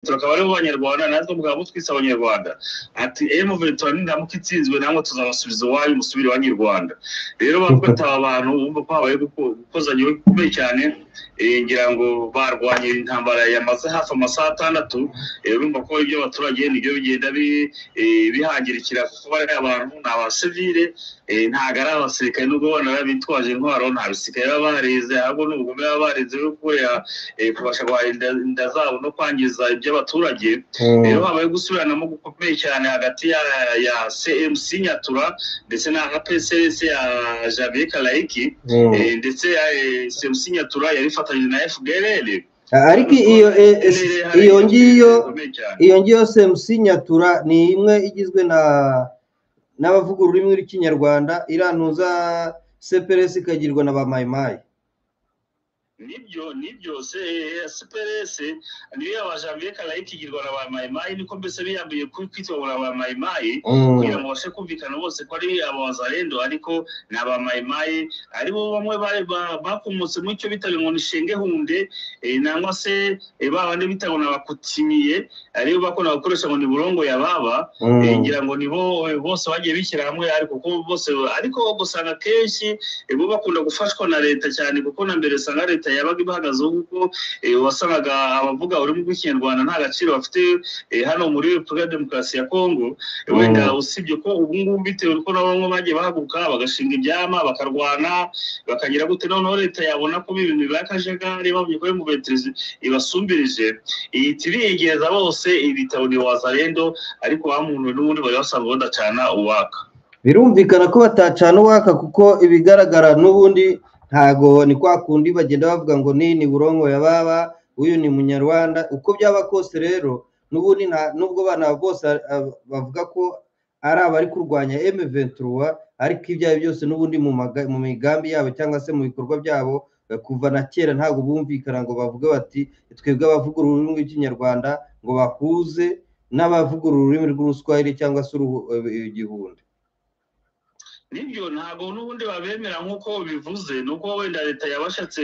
akaba aribo banyarwanda natwe bwaba butwitse abanyarwanda ati emuventura niramuka itsinzwe namwe tuzabasubiza iwanyu musubire iwanyu i rwanda rero bafataho abantu bumva ko habaye gukozanya bikomeye cyane ngira ngo barwanya intambara yamaze hafi amasaha atandatu urumva ko ibyo abaturage nibyo bigenda bihangirikira kuko bari abantu ni abasivire ntabwo ari abasirikare nubwo bana bitwaje intwaro nta basirikare baba barize ahubwo ni ubugome baba barize bwo kubera kubasha guharinda inda zabo no kwangiza iby'abaturage rero habaye gusubiranamo gukomeye cyane hagati ya cmc nyatura ndetse na psrs ya javier kalayiki ndetse cmc nyatura yari ifatanyije na fdrl ariko iyo iyo ngiyo iyo ngiyo cmc nyatura ni imwe igizwe na n'abavuga ururimi rw'ikinyarwanda irantuza cprs ikagirwa na ba mayimayi nibyo nibyo cprs niyo yabajambiye karayiti igirwa na ba mayimayi niko mbese biyambiye kwitwa na ba mayimayi kugira ngo babashe kumvikana bose ko ari abazarendo ariko ni aba mayimayi aribo bamwe bakomotse mu icyo bitaga ngo ni shengehunde nangwa se ba bandi bitaga ngo ni abakutimiye aribo bakunda gukoresha ngo ni burongo ya baba ngira ngo nibo bose bagiye bishyira hamwe ariko kuko bose ariko gusanga kenshi bo bakunda gufashwa na leta cyane kuko na mbere usanga leta leta yabaga ibahagazeho kuko wasangaga abavuga ururimi rw'ikinyarwanda nta gaciro bafite hano muri repubulika ya demokarasi ya kongo wenda usibye ko ubu ngubu bitewe n'uko na bamwe bagiye bahaguruka bagashinga ibyama bakarwana bakagira gute noneho leta yabona ko ibintu bibaye akajagari babonye ko mu beterezi ibasumbirije ihita ibiyegeza bose ibitabo ni wazarendo ariko bamunwe n'ubundi bari basanzwe badacana uwaka birumvikana ko batacana uwaka kuko ibigaragara n'ubundi ntago ni kwa kundi bagenda bavuga ngo ni ni burongo ya baba uyu ni munyarwanda uko byaba kose rero n'ubundi nubwo bana bose bavuga ko ari abari kurwanya emeventura ariko ibyo ari byose n'ubundi mu migambi yabo cyangwa se mu bikorwa byabo kuva na kera ntabwo bumvikana ngo bavuge bati twebwe abavuga ururimi rw'ikinyarwanda ngo bahuze n'abavuga ururimi rw'uruswahili cyangwa se igihunda nibyo ntabwo n'ubundi babemera nk'uko bivuze ni uko wenda leta yabashatse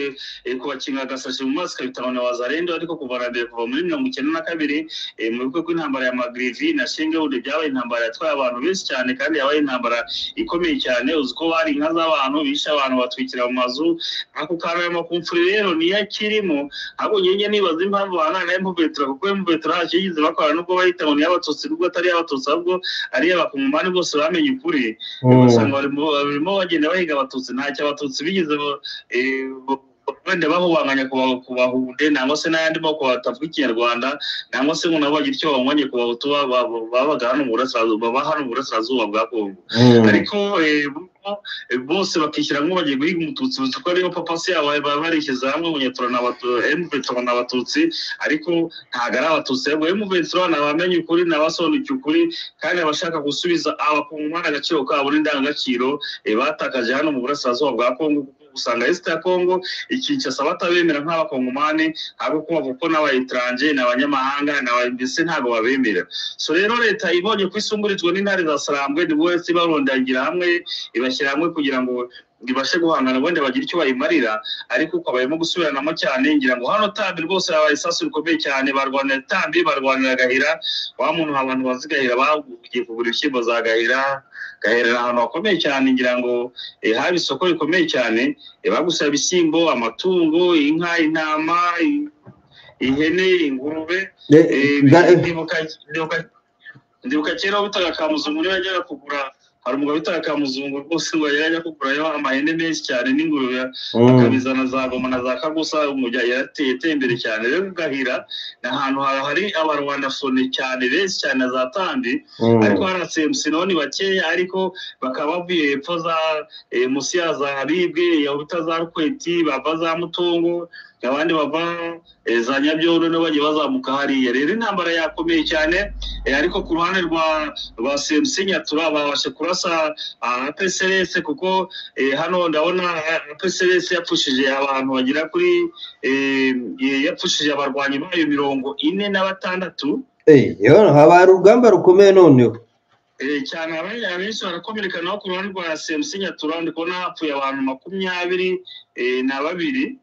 kubakinga agasashi mu maso ikabitanga na wazarendo ariko kuva na mbere kuva muri mirongo icyenda na kabiri mu bigo rw'intambara ya magrivi na shingebude byabaye intambara yatwaye abantu benshi cyane kandi yabaye intambara ikomeye cyane uzi ko bari inka z'abantu bishe abantu batwikira mu mazu ako kantu ya makumfuri rero niyo akirimo ahubwo nyenye nibaza impamvu bahangana na emubetura kuko emubetura ntacyo yigeze bakora nubwo bahita ngo niyo abatutsi nubwo atari abatutsi ahubwo ari abakungumani bose bamenye ukuri usanga barimo bagenda bahiga abatutsi ntacyo abatutsi bigeze wenda bahubanganya ku bahunde nangwa se n'ayandi moko batavuga ikinyarwanda nangwa se ngo nabo bagira icyo bahunganye ku bahutu babaga hano mu burasirazuba baba hano mu burasirazuba bwa kongo ariko bose bakishyira nk'ubu bagiye guhiga umututsi uzi ko ariyo papa se yabo baba barishyize hamwe munyatura na emuventura na abatutsi ariko ntabwo ari abatutsi ahubwo emuventura ni abamenye ukuri ni abasobanukiwe ukuri kandi abashaka gusubiza abakungumana agaciro kabo n'indangagaciro batakaje hano mu burasirazuba bwa kongo usanga esita ya kongo ikinshasa batabemera nk'abakongomani ahubwo kubavuga ko n'abayitranje ni abanyamahanga mbese ntabwo babemera so rero leta ibonye ko isungurijwe n'intare za sarambwe ni wese ibarondagira hamwe ibashyira hamwe kugira ngo ibashe guhangana ubundi bagire icyo bayimarira ariko ukabayemo gusubiranamo cyane ngira ngo hano tambi rwose habaye isasu rikomeye cyane barwanira tambi barwanira agahira wa muntu abantu bazi gahira bagiye kugura ibishyimbo za gahira gaherera ahantu hakomeye cyane ngira ngo haba isoko rikomeye cyane bagusaba ibishyimbo amatungo inka intama ihene ingurube ndibuka kera wabitaga ka muzungu niba yajyaga kugura hari umugabo witaga ka muzungu rwose ngo yari ajya kugurayo amahene menshi cyane n'ingurube akabizana za goma na za kagusa yarateye yateye imbere cyane rero gahira ni ahantu hari abarwanda fone cyane benshi cyane na za tambi ariko hari na cmc naho ni bakeya ariko bakaba bavuye hepfo za munsi ya za ribwe yahuta za rukweti bava za mutungo abandi bava za nyabyondo nabo bagiye bazamuka hariya rero intambara yakomeye cyane ariko ku ruhande rwa rwa cmc nyatura babasha kurasa apsrs kuko hano ndabona apsrs yapfushije abantu bagera kuri yapfushije abarwanyi bayo mirongo ine na batandatu haba urugamba rukomeye noneho cyane abenshi barakomereka naho ku ruhande rwa cmc nyatura ndi kubona hapfuye abantu makumyabiri na babiri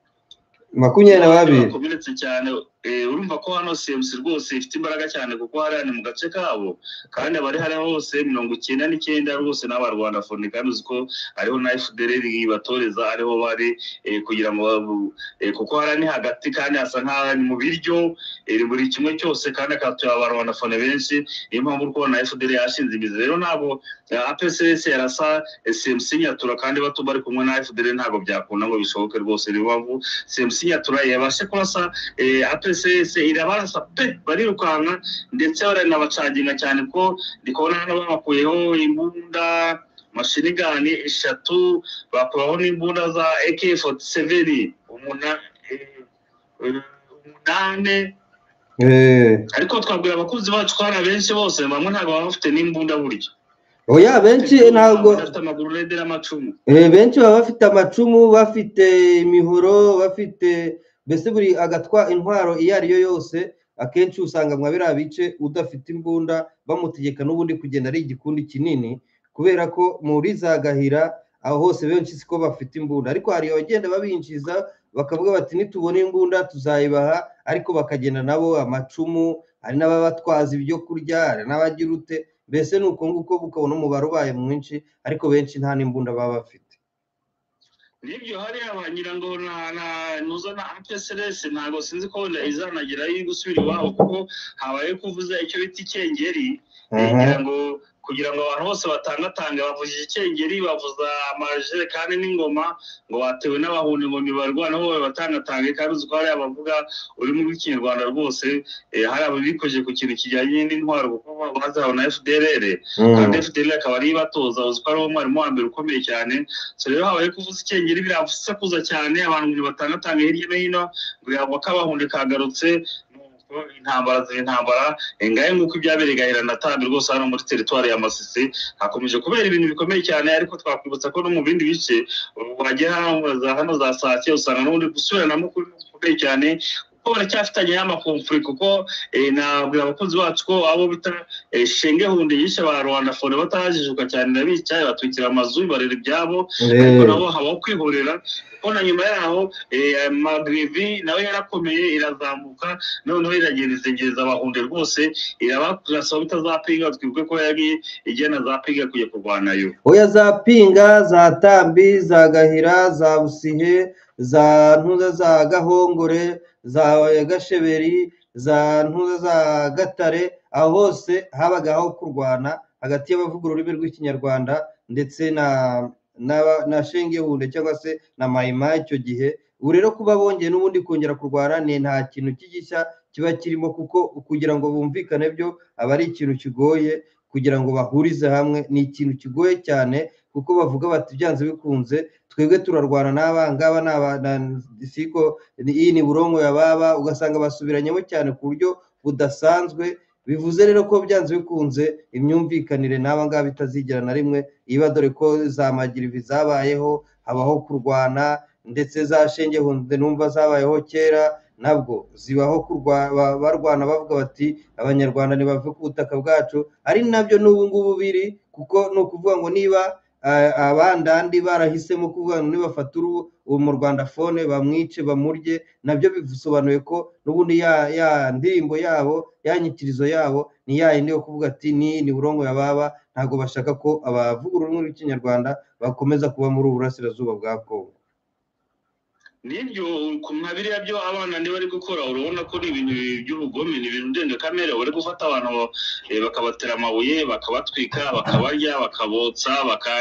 makumyabiri na babiri bakomeretse cyane Eh, urumva ko hano CMC rwose ifite imbaraga cyane kuko hariya ni mu gace kabo kandi abari hariya hose mirongo icyenda n'icyenda rwose ni abarwanda fone kandi uzi ko ariho na FDLR ibatoreza ariho bari eh, kugira ngo babu- eh, kuko hariya ni hagati kandi hasa nk'aho ari mu biryo eh, buri kimwe cyose kandi akatuye abarwanda fone benshi niyo mpamvu uri kubona FDLR yashinze imizi rero ntabwo eh, APCS yarasa eh, CMC nyatura kandi bato bari kumwe na FDLR ntabwo byakunda ngo bishoboke rwose niyo mpamvu CMC nyatura yabashe kurasa eh, APCS irabarasa pe barirukanka ndetse baranabacaginga cyane ko ndi kubona hano babakuyeho imbunda mashinigani eshatu bakuraho n'imbunda za AK47 umuna- eh, eh, umunane Eh, ariko twabwira abakunzi bacu ko hari abenshi bose bamwe ntabwo baba bafite n'imbunda burya oya benshi ntabwo bafite amaguru rede n'amacumu eh, benshi baba bafite amacumu bafite imihoro bafite mbese buri agatwa intwaro iyo ari yo yose akenshi usanga mwa biriya bice udafite imbunda bamutegeka n'ubundi kugenda ari igikundi kinini kubera ko muri za gahira aho hose benshi siko bafite imbunda ariko hari abagenda babinjiza bakavuga bati nitubona imbunda tuzayibaha ariko bakagenda nabo amacumu hari n'ababatwaza ibyo kurya hari n'abagira ute mbese ni uko nguko ukabona umubare ubaye mwinshi ariko benshi nta n'imbunda baba bafite nibyo hariya ba nyirango na na nuza na APSRS ntabwo sinzi ko wenda izanagira yo gusubira iwabo kuko habaye kuvuza icyo bita ikengeri kugira ngo kugira ngo abantu bose batangatange bavuze ikengeri bavuza amajerekani n'ingoma ngo batewe n'abahunda ngo ntibarwana bo batangatange kandi uzi ko hari abavuga urimo rw'ikinyarwanda rwose eh, hari ababikoze ku kintu kijyanye n'intwaro kuko bazahawe na FDLR kandi FDL akaba ari batoza uzi ko ari wo mwarimu wa mbere ukomeye cyane so rero habaye kuvuza icyengeri birasakuza cyane abantu ngo batangatanga hirya no hino ngo yabwa kabahunde kagarutse nuko intambara ziri intambara ngahe nk'uko ibyabereye gahera na tambi rwose hano muri teritwari ya masisi hakomeje kubera ibintu bikomeye cyane ariko twakwibutsa ko no mu bindi bice wajya hano za hano za sake usanga n'ubundi gusubiranamo kuri bikomeye cyane kuko baracyafitanye y'amakomfuri kuko eh, nabwira abakunzi bacu ko abo bita eh, shenge hunde yishe ba rwanda fone batajijuka cyane n'abicaye batwikira amazu barera ibyabo ariko nabo habaho kwihorera kuko na nyuma yaho eh, magrivi nawe yarakomeye irazamuka noneho iragenda izengereza abahunde rwose irabarasaba bitazapinga twibwe ko yari igena zapinga kujya kurwanayo oya za pinga za tambi za gahira za busihe za ntuza za gahongore za gasheberi za ntuza za gatare aho hose habaga aho kurwana hagati y'abavuga ururimi rw'ikinyarwanda ndetse na na- na shengehunde cyangwa se na mayima icyo gihe ubu rero kuba bongeye n'ubundi kongera kurwana ni nta kintu k'igishya kiba kirimo kuko kugira ngo bumvikane byo aba ari ikintu kigoye kugira ngo bahurize hamwe ni ikintu kigoye cyane kuko bavuga bati byanze bikunze twebwe turarwana n'aba ngaba ni aba na- siko ni- iyi ni burongo ya baba ugasanga basubiranyemo cyane ku buryo budasanzwe bivuze rero ko byanze bikunze imyumvikanire n'aba ngaba itazigera na rimwe iba dore ko za magirivi zabayeho habaho kurwana ndetse za shengehunde numva zabayeho kera nabwo zibaho kurwa- ba- barwana bavuga bati abanyarwanda ntibave ku butaka bwacu ari nabyo n'ubu ngubu biri kuko ni ukuvuga ngo niba eh, abandandi barahisemo kuvuga ngo nibafata uruhu uwo mu rwanda fone bamwice bamurye nabyo bisobanuye ko n'ubundi ya ya ndirimbo yabo ya nyikirizo yabo ni ya yindi yo kuvuga ati ni ni burongo ya baba ntabwo bashaka ko abavuga ururimi rw'ikinyarwanda bakomeza kuba muri ubu burasirazuba bwa kongo nibyo ku mabiriya byo abana niba bari gukora urabona ko ari ibintu by'ubugome ni ibintu ndengakamere bari gufata abantu eh, bakabatera amabuye bakabatwika bakabarya bakabotsa baka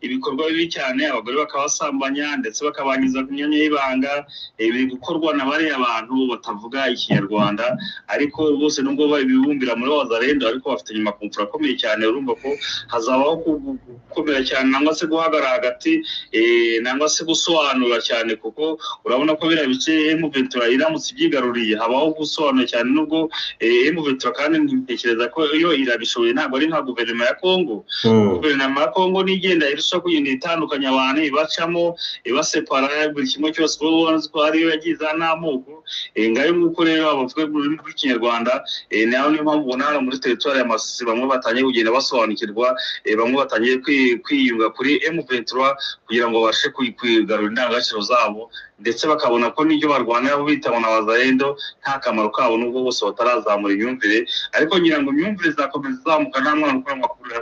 ibikorwa bibi cyane abagore bakabasambanya ndetse bakabangiza ku myanya y'ibanga eh, biri gukorwa na bariya bantu batavuga ikinyarwanda ariko bose nubwo babibumbira muri wazarendo ariko bafite nyuma kumfura akomeye cyane urumva ko hazabaho ku- gukomera cyane nangwa se guhagarara hagati eh, nangwa se gusobanura cyane kuko urabona ko biriya bice emuventura iramutse ibyigaruriye habaho gusobanura cyane nubwo emuventura kandi ntekereza ko iyo irabishoboye ntabwo ari nka guverinoma ya kongo guverinoma ya kongo nigenda irushaho kugenda itandukanya abantu ibacamo ibasepara buri kimwe cyose kuba ubona ko ariyo yagiye izana n'amoko Eh, ngayo nk'uko rero abavuga mu rurimi rw'ikinyarwanda eh, nayo niyo mpamvu ubona hano muri teritwari ya masisi bamwe batangiye kugenda basobanukirwa eh, bamwe batangiye kwi- kwiyunga kuri m kugira ngo babashe kwi- kwigarura indangagaciro zabo ndetse bakabona ko n'ibyo barwanira bitaho na bazarendo nta kamaro kabo n'ubwo bose batarazamura imyumvire ariko ngira ngo imyumvire izakomeza izamuka nta mwana ukora amakurura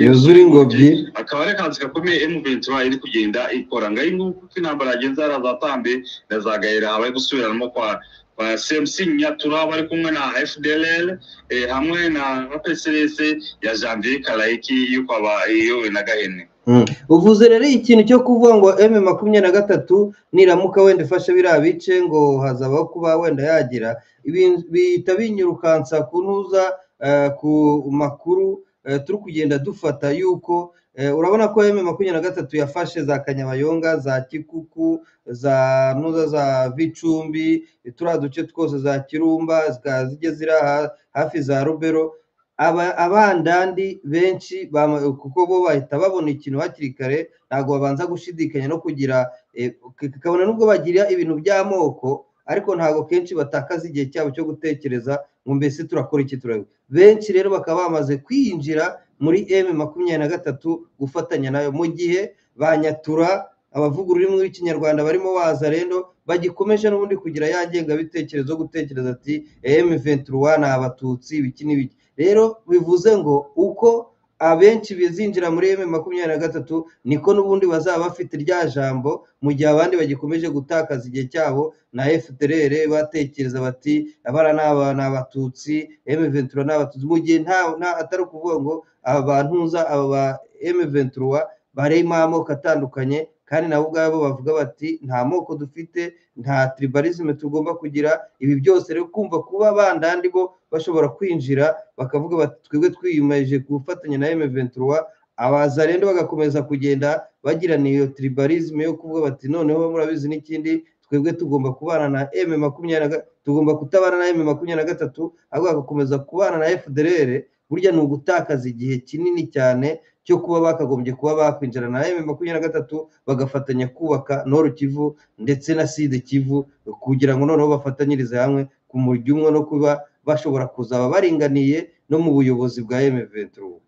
yuzura ingobyi akaba ari akazi gakomeye emu ventura iri kugenda ikora ngaho nguko uko intambara yagenze hari azatambe na za gahera habaye gusubiramo kwa kwa cmc nyatura bari kumwe na fdlr eh, hamwe na pcrs ya janvier karayiki y'uko aba iyowe na gahene Mm. uvuze rero ikintu cyo kuvuga ngo m makumyabiri na gatatu niramuka wenda ifashe biriya bice ngo hazabaho kuba wenda yagira ibi- bihita binyirukansa ku ntuza eh, ku makuru eh, turi kugenda dufata yuko eh, urabona ko m makumyabiri na gatatu yafashe za kanyabayonga za kikuku za ntuza za bicumbi turiya duce twose za kirumba zikaba zigeze ziri aha- hafi za rubero aba abandandi benshi bama- kuko bo bahita babona ikintu hakiri kare ntabwo babanza gushidikanya no kugira eh, k- kabona nubwo bagira ibintu by'amoko ariko ntabwo kenshi batakaza igihe cyabo cyo gutekereza ngo mbese turakora iki turabona benshi rero bakaba bamaze kwinjira muri m makumyabiri na gatatu gufatanya nayo mu gihe ba nyatura abavuga ururimi rw'ikinyarwanda barimo waza rero bagikomeje n'ubundi kugira ya ngengabitekerezo yo gutekereza ati m ventura ni abatutsi ibiki n'ibiki rero bivuze ngo uko abenshi bizinjira muri eme makumyabiri na gatatu niko n'ubundi bazaba bafite rya jambo mu gihe abandi bagikomeje gutakaza igihe cyabo na fdr batekereza bati abara ni aba ni abatutsi eme ventura ni abatutsi mu gihe nta nta- atari ukuvuga ngo aba bantuza aba ba eme ventura barimo amoko atandukanye kandi nabo ubwabo bavuga bati nta moko dufite nta tribalisme tugomba kugira ibi byose rero kumva kuba bandandi bo bashobora kwinjira bakavuga bati twebwe twiyemeje gufatanya na M23 abazarendo bagakomeza kugenda bagirana iyo tribalism yo kuvuga bati noneho murabizi n'ikindi twebwe tugomba kubana na M makumyabiri na ga- tugomba kutabana na M makumyabiri na gatatu ahubwo bagakomeza kubana na FDLR burya ni ugutakaza igihe kinini cyane cyo kuba bakagombye kuba bakwinjira na M makumyabiri na gatatu bagafatanya kubaka Nord Kivu ndetse na Sud Kivu kugira ngo noneho bafatanyirize hamwe ku murya umwe no kuba bashobora kuzaba baringaniye no mu buyobozi bwa M23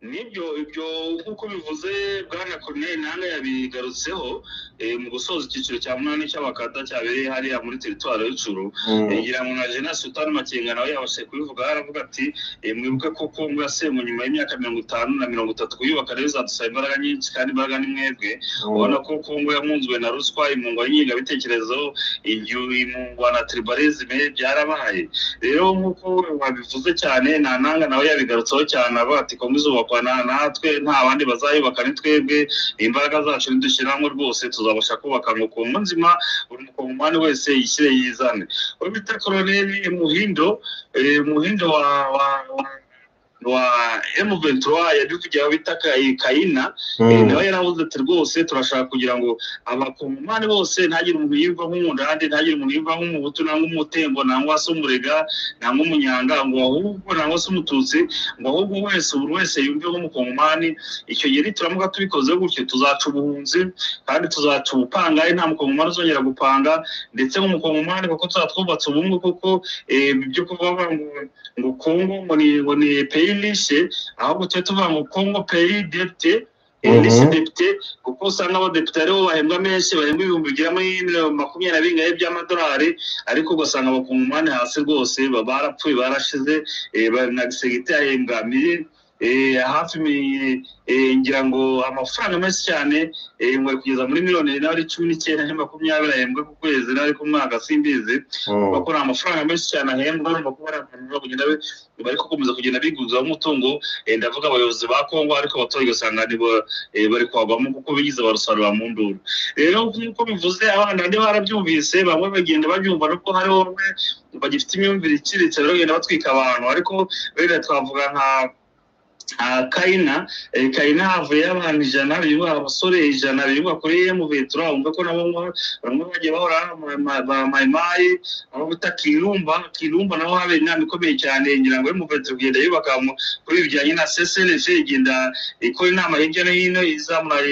nibyo ibyo nk'uko bivuze bwana Corneille nanga yabigarutseho eh, mu gusoza icyiciro cya munani cy'abakata cyabereye hariya muri teritwari y'icuru ngira ngo na Jena Sultan Makenga nawe yabashe kubivuga aravuga ati eh, mwibuke ko Kongo yasenywe nyuma y'imyaka mirongo itanu na mirongo itatu kuyubaka rero izadusaba imbaraga nyinshi kandi imbaraga ni mwebwe ubona ko Kongo yamunzwe na ruswa imungwa n'ingengabitekerezo igihe imungwa na tribalisme byarabaye rero nk'uko wabivuze cyane nta nanga nawe yabigarutseho cyane avuga ati Kongo izubakwa na- natwe nta bandi bazayubaka ni twebwe imbaraga zacu nidushyiramo rwose tuzabasha kubaka ngo Kongo nzima buri mukongomani wese yishyire yizane uwo bita koloneli muhindo eh, muhindo wa wa wa- wa M23 yabivugiye aho bita Kayi- kayina Eh, nawe yaravuze ati rwose turashaka kugira ngo abakongomani bose ntagire umuntu yumva nk'umudande ntagire umuntu yumva nk'umuhutu nangwa umutembo nangwa se umurega nangwa umunyanga ngo ahubwo nangwa se umututsi ngo ahubwo wese buri wese yumve nk'umukongomani icyo gihe nituramuka tubikoze gutyo tuzaca ubuhunzi kandi tuzaca ubupangayi nta mukongomani uzongera gupanga ndetse nk'umukongomani kuko tuzaba twubatse ubumwe kuko eh, ibyo kuvuga ngo ngo kongo ngo ni ngo ni peyi rishe ahubwo tujye tuvuga ngo kongo peyi depite Mhm. ndetse depite kuko usanga abadepite aribo bahembwa menshi bahembwa ibihumbi bigera muri miliyoni makumyabiri na bingahe by'amadolari ariko ugasanga abakongomani hasi rwose ba- barapfuye barashize eh, ba- na gisegiti ahembwa mili- eh, hafi mi- eh, ngira ngo amafaranga menshi cyane eh, ngo ari kugeza muri miliyoni n'ari cumi n'icyenda na makumyabiri ahembwa ku kwezi n'ari ku mwaka simbizi bakora amafaranga menshi cyane ahembwa urumva ko bari abantu bagenda be- bari gukomeza kugenda biguzaho umutungo eh, ndavuga abayobozi ba kongo ariko abaturage usanga ni bo, eh, bari kwagwamo kuko bigize barusarura mu nduru rero nk'uko bivuze abana bane barabyumvise bamwe bagenda babyumva nubwo hari bamwe bagifite imyumvire iciriritse rero bagenda batwika abantu ariko wenda twavuga nka nka kayina eh, kayina havuye abantu ijana bibuha abasore ijana bibuha kuri emu ventura wumve ko nabo bamwe bamwe bagiye bahora ama- ma- ba mayimayi aho bita kirumba kirumba naho habera inama ikomeye cyane ngira ngo emu ventura kugenda yubaka mu- kuri ibi bijyanye na cslf igenda ikora inama hirya no hino izamura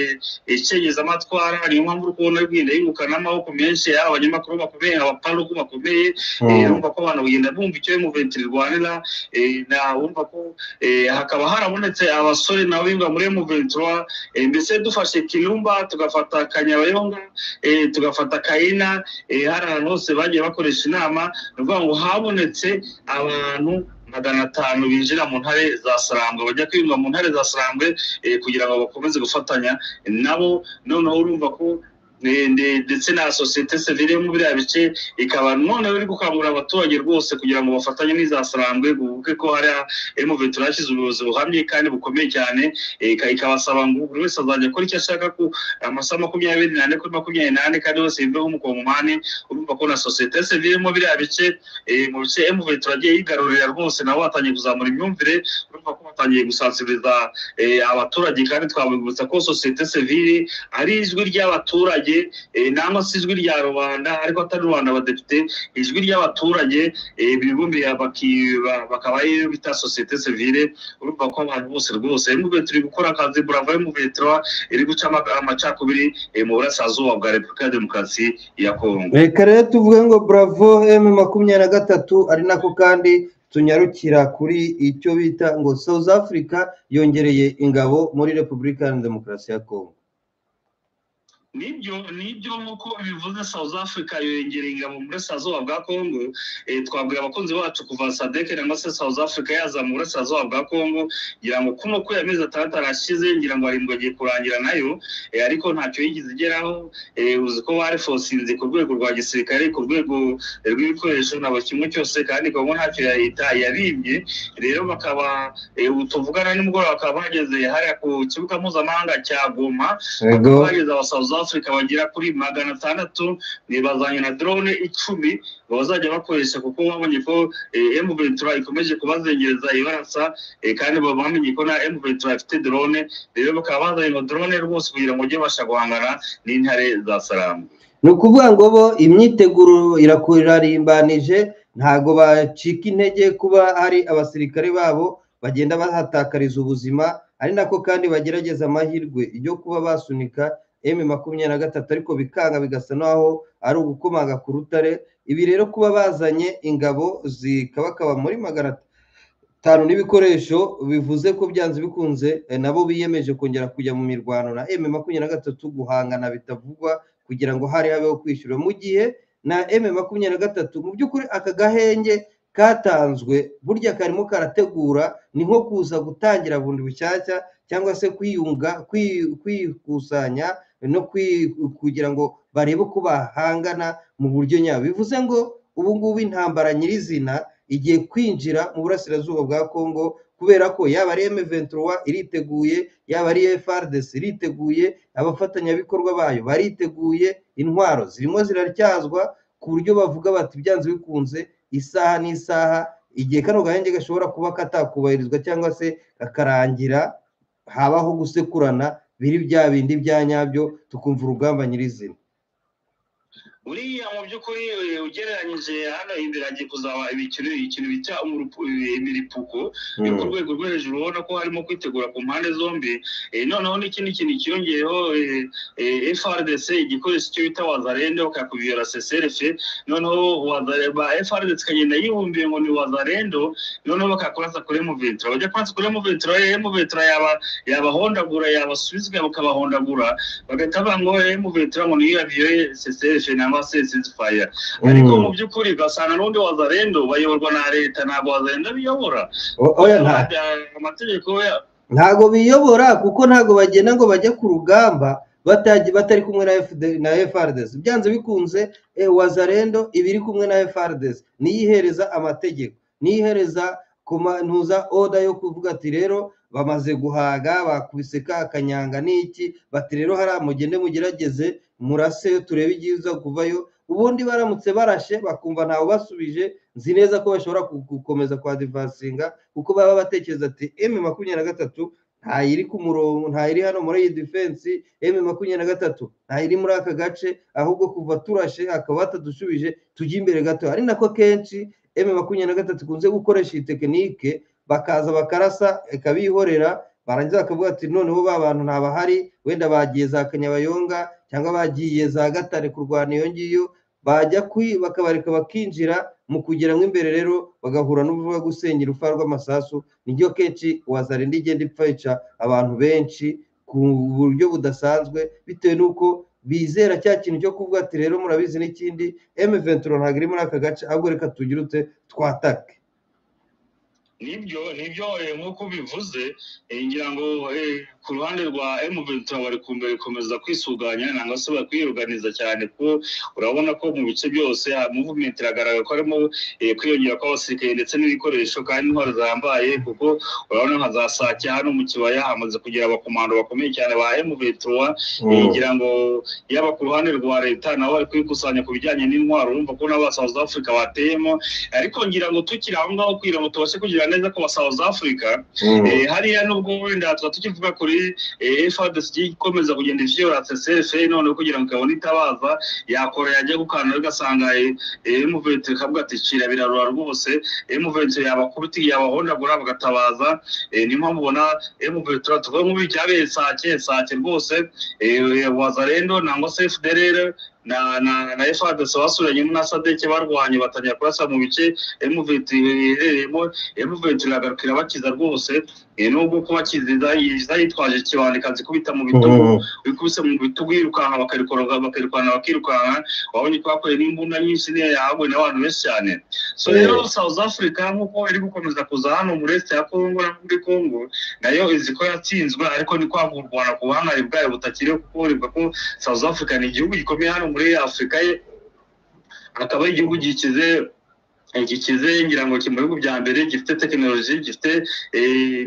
icengezamatwara niyo mpamvu uri kubona igenda yibuka n'amaboko menshi yaba abanyamakuru bakomeye abaparugu bakomeye eh, urumva ko abantu bagenda bumva icyo emu ventura irwanira eh, na urumva ko eh, hakaba hari harabonetse abasore nabo bimba muri emuventura mbese dufashe kirumba tugafata kanyabayonga eh, tugafata kayina eh, hari ahantu hose bagiye bakoresha inama ni ukuvuga ngo habonetse abantu magana atanu binjira mu ntare za sarambwe bajya kwiyunga mu ntare za sarambwe eh, kugira ngo bakomeze gufatanya nabo noneho urumva ko ne- ne- ndetse na sosiyete sivile yo mu biriya bice ikaba noneho iri gukangurira abaturage rwose kugira ngo bafatanye n'iza sarambwe buvuge ko hari emuventura yashyize ubuyobozi buhamye kandi bukomeye cyane eh, ika- ikabasaba ngo buri wese azajya akora icyo ashaka ku amasaha makumyabiri n'ane kuri makumyabiri n'ane kandi bose biveho umukongomani urumva ko na sosiyete sivile yo mu biriya bice eh, mu bice emuventura yagiye yigarurira rwose nabo batangiye kuzamura imyumvire urumva ko batangiye gusansibiriza eh, abaturage kandi twabibutsa ko sosiyete sivile ari ijwi ry'abaturage eh, nangwa se ijwi rya rubanda ariko atari rubanda abadepite ijwi ry'abaturage eh, bibumbiye baki- ba- bakaba ariyo bita sosiyete sivile urumva ko abantu bose rwose mube turi gukora akazi burava yo mubetura iri guca ama- amacakubiri eh, mu burasirazuba bwa repubulika ya demokarasi ya kongo reka rero tuvuge ngo bravo emu makumyabiri na gatatu ari nako kandi tunyarukira kuri icyo bita ngo south africa yongereye ingabo muri repubulika ya demokarasi ya kongo nibyo nibyo nk'uko bivuze south africa yongereye ingabo mu burasirazuba bwa congo eh, twabwira abakunzi bacu kuva sadek cyangwa se south africa yaza mu burasirazuba bwa congo ngira ngo kuno ko amezi atandatu arashize ngira ngo arindwi agiye kurangira nayo eh, ariko ntacyo yigeze igeraho eh, uzi ko barefosinze ku rwego rwa gisirikare ku rwego rw'ibikoresho na buri kimwe cyose kandi kongo ntacyo ya leta yaribye rero bakaba eh, ubu tuvugana nimugoroba bakaba bageze hariya ku kibuga mpuzamahanga cya goma yego bageze aba South Africa bagera kuri magana atandatu ni bazanye na drone icumi bazajya bakoresha kuko babonye ko eh, M Ventura ikomeje kubazengereza ibarasa eh, kandi baba bamenye ko na M Ventura ifite drone rero bakaba bazanye na drone rwose kugira ngo ujye babasha guhangana n'intare za Salamu ni ukuvuga ngo bo imyiteguro irakurimbanije ntago bacika intege kuba hari abasirikare babo bagenda bahatakariza ubuzima ari nako kandi bagerageza amahirwe yo kuba basunika emu makumyabiri na gatatu ariko bikanga bigasa naho ari ugukomanga ku rutare ibi rero kuba bazanye ingabo zikabakaba muri magana atanu n'ibikoresho bivuze ko byanze bikunze eh, nabo biyemeje kongera kujya mu mirwano na emu makumyabiri na gatatu guhangana bitavugwa kugira ngo hari habeho kwishyura mu gihe na M makumyabiri na gatatu mu by'ukuri aka gahenge katanzwe burya karimo karategura ni nko kuza gutangira bundi bushyashya cyangwa se kwiyunga kwi- kwikusanya no kwi- kugira ngo barebe uko bahangana mu buryo nyabo bivuze ngo ubu ngubu intambara nyirizina igiye kwinjira mu burasirazuba bwa congo kubera ko yaba ari M23 iriteguye yaba ari FARDC iriteguye abafatanyabikorwa bayo bariteguye intwaro zirimo ziraryazwa ku buryo bavuga bati byanze bikunze isaha n'isaha igihe kano gahenge gashobora kuba katakubahirizwa cyangwa se kakarangira habaho gusekurana biri bya bindi bya nyabyo tukumva urugamba nyirizina buriya mu by'ukuri eh, ugereranyije hano imbere hagiye kuzaba ibikino ikintu bita umurupu- eh, imiripuko yo ku rwego rwo hejuru ubona ko harimo kwitegura ku mpande zombi Eh, noneho n'ikindi kintu cyiyongeyeho eh, eh, FRDC igikoresho cyo bita wazarende bakakubwira CCRF noneho wazare- ba FRDC ikagenda yibumbiye ngo ni wazarendo noneho bakakurasa kuri Muventura bajya kurasa kuri Muventura rero Muventura yaba yabahondagura yabasubiza bakabahondagura bagahita bavuga ngo eh, Muventura ngo niyo yaviyoye CCRF cyangwa se ceasefire ariko mu by'ukuri ugasanga n'undi wazarendo bayoborwa na leta ntabwo wazarendo biyobora oya nta amategeko ya- ntago biyobora kuko ntago bagenda ngo bajye ku rugamba batajya batari kumwe na FD na FRDC byanze bikunze eh, wazarendo iba iri kumwe na FRDC niyihereza amategeko niyihereza kumanuza oda yo kuvuga ati rero bamaze guhaga bakubise ka kanyanga n'iki bati rero hariya mugende mugerageze murase turebe ibyiza kuvayo ubundi baramutse barashe bakumva ntawe basubije nzi neza ko bashobora ku- gukomeza kwadivansinga kuko baba batekereza ati M makumyabiri na gatatu ntayiri ku murongo ntayiri hano muri iyi defense M makumyabiri na gatatu ntayiri muri aka gace ahubwo kuva turashe akaba batadushubije tujye imbere gato ari nako kenshi M makumyabiri na gatatu ikunze gukoresha iyi tekinike bakaza bakarasa ikabihorera barangiza bakavuga ati noneho ba bantu ntabahari wenda bagiye za kanyabayonga cyangwa bagiye za gatare kurwana iyo ngiyo bajya kwi bakabareka bakinjira mu kugeramo imbere rero bagahura n'ubuvuga gusengera urupfu rw'amasasu niryo kenshi wazarenda igenda ipfayica abantu benshi ku buryo budasanzwe bitewe n'uko bizera cya kintu cyo kuvuga ati rero murabizi n'ikindi emeventura ntabwo iri muri aka gace ahubwo reka tugire ute twatake nibyo nibyo nk'uko ubivuze ngira ngo ku ruhande rwa emuventura bari komeza kwisuganya nangwa se bakwiruganiza cyane kuko urabona ko mu bice byose muvumenti iragaragara ko harimo kwiyongera kw'abasirikare ndetse n'ibikoresho kandi intwaro zihambaye kuko urabona nka za sake hano mu kibaya hamaze kugira abakomando bakomeye cyane ba emuventura ngira ngo yaba ku ruhande rwa leta nabo bari kwikusanya ku bijyanye n'intwaro urumva ko n'abasawuzi afurika bateyemo ariko ngira ngo tukiri aho ngaho kugira ngo tubashe kugira neza ko South Africa hariya nubwo wenda tuba tukivuga kuri FARDC ikomeza kugenda ivyorate CFA none kugira ngo kabone itabaza yakora yajya gukana ugasanga M23 kabwa ati cira birarura rwose M23 yabakubiti yabahondagura bagatabaza niyo mpamvu ubona M23 tuvuga nk'ubijyabe sake sake rwose wazarendo nangwa se FDLR na na na efadese basuranyemo na sadeke barwanye batangira kurasa mu bice emuventi iherereyemo emuventi iragarukira bakiza rwose nubwo kuba kiza yitwaje kibanda ikazikubita mu bitugu ikubise mu bitugu yirukanka bakirukanka bakirukanka wabonye ko bakoreye n'imbunda nyinshi niyo yahabwe n'abantu benshi cyane so rero south africa nk'uko iri gukomeza kuza hano muri este ya congo no muri congo nayo izi ko yatsinzwe ariko ni kwanga u rwanda ku buhangare bwayo butakiriho kuko rivuga ko south africa ni igihugu gikomeye hano muri afurika ye akaba ari igihugu gikize gikize ngira ngo kiri mu bihugu bya mbere gifite tekinoloji gifite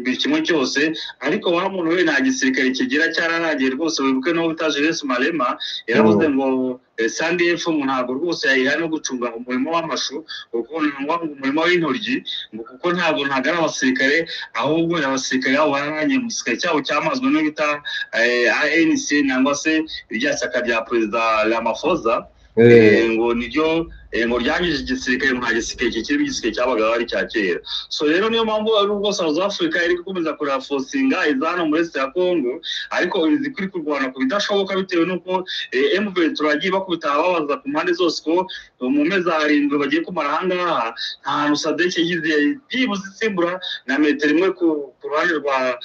buri kimwe cyose ariko wa muntu we nta gisirikare kigira cyararangiye rwose wibuke n'uwo bita jeunesse marema yaravuze ngo sandi efu ntabwo rwose yayiha no gucunga umurimo w'amashu kuko umurimo w'intoryi kuko ntabwo ntabwo ari abasirikare ahubwo abasirikare babo bararanye mu gisirikare cyabo cyamazwe no bita anc nangwa se irya shyaka rya perezida ramafoza ngo niryo ngo ryangije igisirikare nta gisirikare kikirimo igisirikare cyabagaho ari cya kera so rero niyo mpamvu ari ubwo south africa iri gukomeza kurafosinga izana muri este ya congo ariko izi kuri kurwana ku bidashoboka bitewe n'uko mvn turagiye bakubita babaza ku mpande zose ko mu mezi arindwi bagiye kumara ahangaha nta hantu sadeke yize byibuze isimbura na metero imwe ku ruhande rwa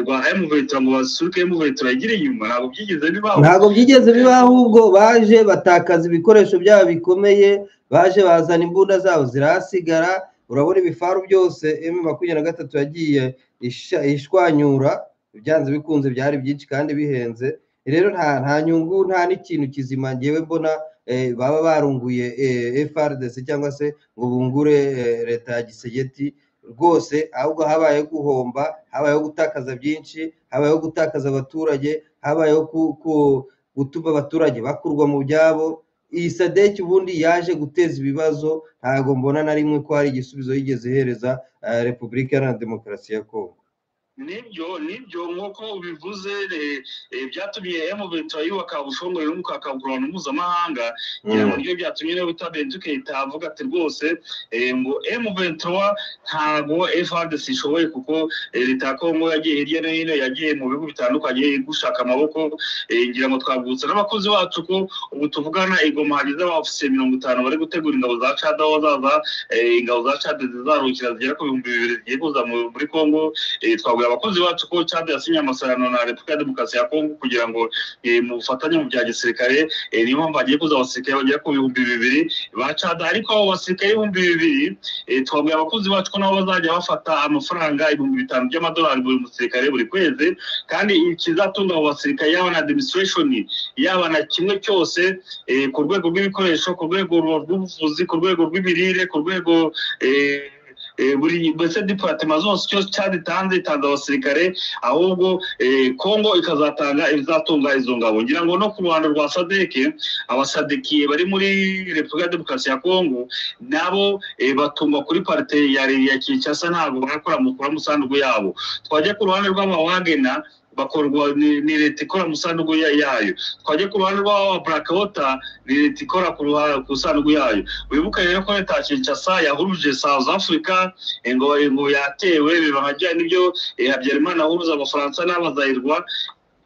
rwa mvn ngo basuke mvn igire inyuma ntabwo byigeze bibaho ntabwo byigeze bibaho ahubwo baje batakaza ibikoresho byabo bikomeye baje bazana imbunda zabo zirahasigara urabona ibifaru byose emu makumyabiri na gatatu yagiye ishwanyura ibyanze bikunze byari byinshi kandi bihenze rero nta nyungu nta n'ikintu kizima ngewe mbona baba barunguye FRDC cyangwa se ngo bungure leta ya gisegeti rwose ahubwo habayeho guhomba habayeho gutakaza byinshi habayeho gutakaza abaturage habayeho gutuma abaturage bakurwa mu byabo iyi sadeki ubundi yaje guteza ibibazo ntabwo mbona na rimwe ko hari igisubizo yigeze ihereza repubulika iharanira demokarasi ya kongo nibyo nibyo nk'uko ubivuze byatumye emuventura yubaka ubushongore n'umukakamburano mpuzamahanga ngira ngo nibyo byatumye niba utabenduke itavuga ati rwose ngo emuventura ntabwo frdc ishoboye kuko leta ya kongo yagiye hirya no hino yagiye mu bihugu bitandukanye gushaka amaboko ngira ngo twabutse n'abakozi bacu ko ubu tuvugana igoma hagize abafisiye mirongo itanu bari gutegura ingabo za cada aho zaza ingabo za cada zizarukira zigera ku bihumbi bibiri zigiye kuza muri kongo twaguye abakozi bacu ko cyade yasinye amasezerano na repubulika ya demokarasi ya kongo kugira ngo mu bufatanye mu bya gisirikare niyo mpamvu hagiye kuza abasirikare bagera ku bihumbi bibiri ba cada ariko abo basirikare ibihumbi bibiri twabwira abakozi bacu ko nabo bazajya bafata amafaranga ibihumbi bitanu by'amadolari buri musirikare buri kwezi kandi ikizatunga abo basirikare yaba na administration yaba na kimwe cyose ku rwego rw'ibikoresho ku rwego rw'ubuvuzi ku rwego rw'imirire ku rwego buri mbese diparitema zose cyose cyari itanze itanze abasirikare ahubwo kongo ikazatanga ibizatunga izo ngabo ngira ngo no ku ruhando rwa sadeke abasadekiye bari muri repubulika ya demokarasi ya kongo nabo batungwa kuri parite ya kinshasa ntabwo barakora mukura mu sanduku yabo twajya ku ruhande rw'amawagena bakorwa ni leta ikora mu sanduku yayo twajya ku ruhande rw'aba burakawota ni leta ikora ku sanduku yayo wibuke rero ko leta ya kinshasa yahuruje south africa ngo ngo yatewe biba nka bya nibyo habyarimana ahuruza abafaransa n'abazayirwa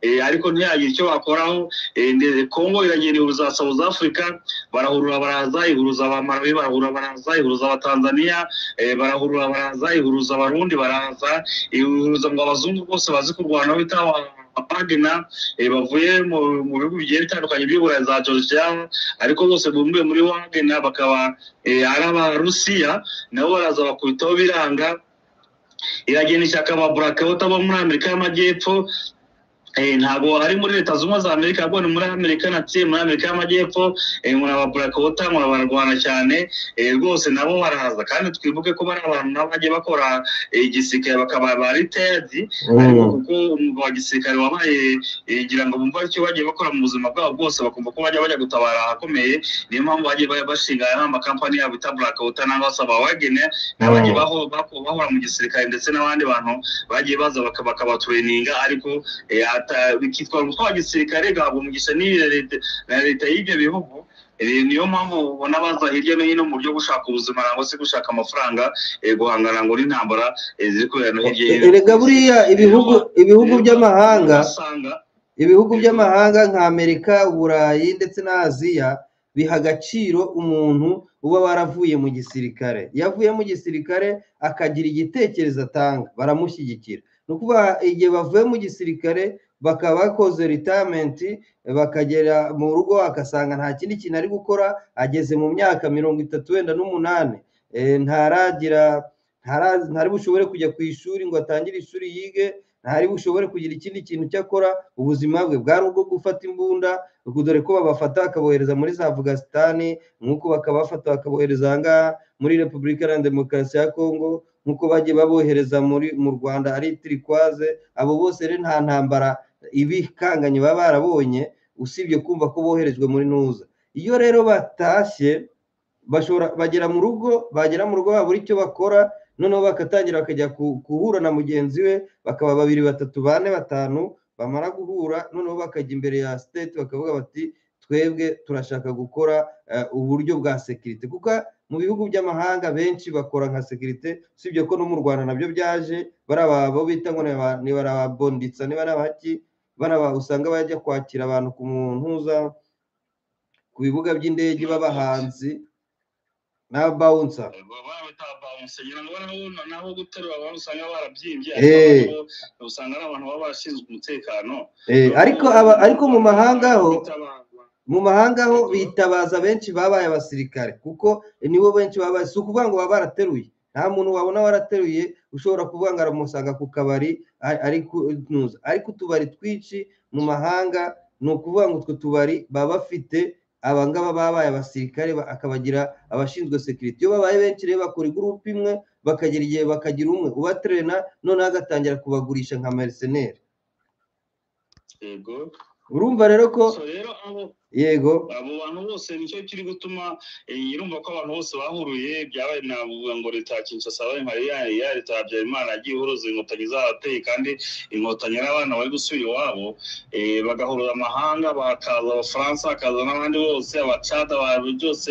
eh, ariko ntiyagira icyo bakoraho eh, nde- kongo iragenda ihuruza south africa barahurura baraza ihuruza abamarawi barahurura baraza ihuruza abatanzaniya eh, barahurura baraza ihuruza abarundi baraza ihuruza ngo abazungu bose bazi kurwana bita abapagina bavuye mu- mu bihugu bigiye bitandukanye by'uburayi za georgia ariko bose bumbuye muri wagena bakaba eh, ari abarusiya nabo baraza bakubitaho biranga iragenda ishyaka ababurakawuta bo muri amerika y'amajyepfo Eh, ntabwo ari muri leta zunze ubumwe za amerika ahubwo ni muri amerika natsi muri amerika y'amajyepfo eh, nkora ababurakawuta nkora bararwana cyane eh, rwose nabo baraza kandi twibuke ko bari abantu nabo bagiye bakora eh, igisirikare bakaba ba ritedi ariko kuko umwuga wa gisirikare wabaye eh, ngira ngo bumva icyo bagiye bakora mu buzima bwabo bwose bakumva ko bajya bajya gutabara ahakomeye niyo mpamvu bagiye ba- bashinga nk'amakampani yabo bita burakawuta nangwa se abawagene n'abagiye Mm. baho- bako- bahora mu gisirikare ndetse n'abandi bantu bagiye baza baka- bakabatureninga ariko eh, ata- bikitwa umutwe wa gisirikare gahabwa umugisha n'iyo leta na leta y'ibyo bihugu Eh, niyo mpamvu ubona baza hirya no hino mu buryo bwo gushaka ubuzima nangwa se gushaka amafaranga eh, guhangana ngo n'intambara eh, ziri kubera no hirya no hino erega buriya ibihugu ibihugu by'amahanga usanga ibihugu by'amahanga nka amerika uburayi ndetse na aziya biha agaciro umuntu uba waravuye mu gisirikare iyo avuye mu gisirikare akagira igitekerezo atanga baramushyigikira ni ukuvuga igihe bavuye mu gisirikare bakaba bakoze ritamenti bakagera mu rugo agasanga nta kindi kintu ari gukora ageze mu myaka mirongo itatu wenda n'umunani eh, ntaragira ntara- ntari bushobore kujya ku ishuri ngo atangire ishuri yige ntari bushobore kugira ikindi kintu cyo akora ubuzima bwe bwari ubwo gufata imbunda ubwo dore ko babafata bakabohereza muri za afugasitani nk'uko bakabafata bakabohereza aha ngaha muri repubulika iharanira demokarasi ya kongo nk'uko bagiye babohereza muri mu rwanda ari tirikwaze abo bose rero nta ntambara ibikanganye baba barabonye usibye kumva ko boherejwe muri ntuza iyo rero batashye bashobora bagera mu rugo bagera mu rugo babura icyo bakora noneho bagatangira bakajya ku- guhura na mugenzi we bakaba babiri batatu bane batanu bamara guhura noneho bakajya imbere ya siteti bakavuga bati twebwe turashaka gukora eh, uburyo bwa sekirite kuko mu bihugu by'amahanga benshi bakora nka sekirite usibye ko no mu rwanda nabyo byaje bari abo bita ngo ni aba- ni barababonditsa niba ari abaki bari aba usanga bajya kwakira abantu ku muntuza ku bibuga by'indege b'abahanzi n'abawunsa barabita bamusenyera ngo barabona naho guterura abantu usanga barabyimbye Eh. ariko abandi bo usanga ari abantu baba barashinzwe umutekano Eh, ariko aba- ariko mu mahanga ho mu mahanga ho Mhm. bitabaza benshi babaye abasirikare kuko nibo benshi babaye si ukuvuga ngo baba barateruye nta muntu wabona warateruye ushobora kuvuga ngo aramusanga ku kabari a- ari kunuza ariko utubari twinshi mu mahanga ni ukuvuga ngo utwo tubari baba bafite abangaba babaye abasirikare ba- akabagira abashinzwe sekiriti iyo babaye benshi rero bakora igurupe imwe bakagira igihe bakagira umwe ubaterena noneho agatangira kubagurisha nka meriseneri yego urumva rero ko so rero abo yego abo bantu bose nicyo kiri gutuma eh, irumva ko abantu bose bahuruye byabaye navuga ngo leta ya kinshasa babaye nka ya ya leta ya habyarimana yagiye ihuruza inkotanyi z'abateye kandi inkotanyi ari abana bari gusubira iwabo eh, bagahurura amahanga bakaza abafaransa hakaza n'abandi bose abacada abantu byose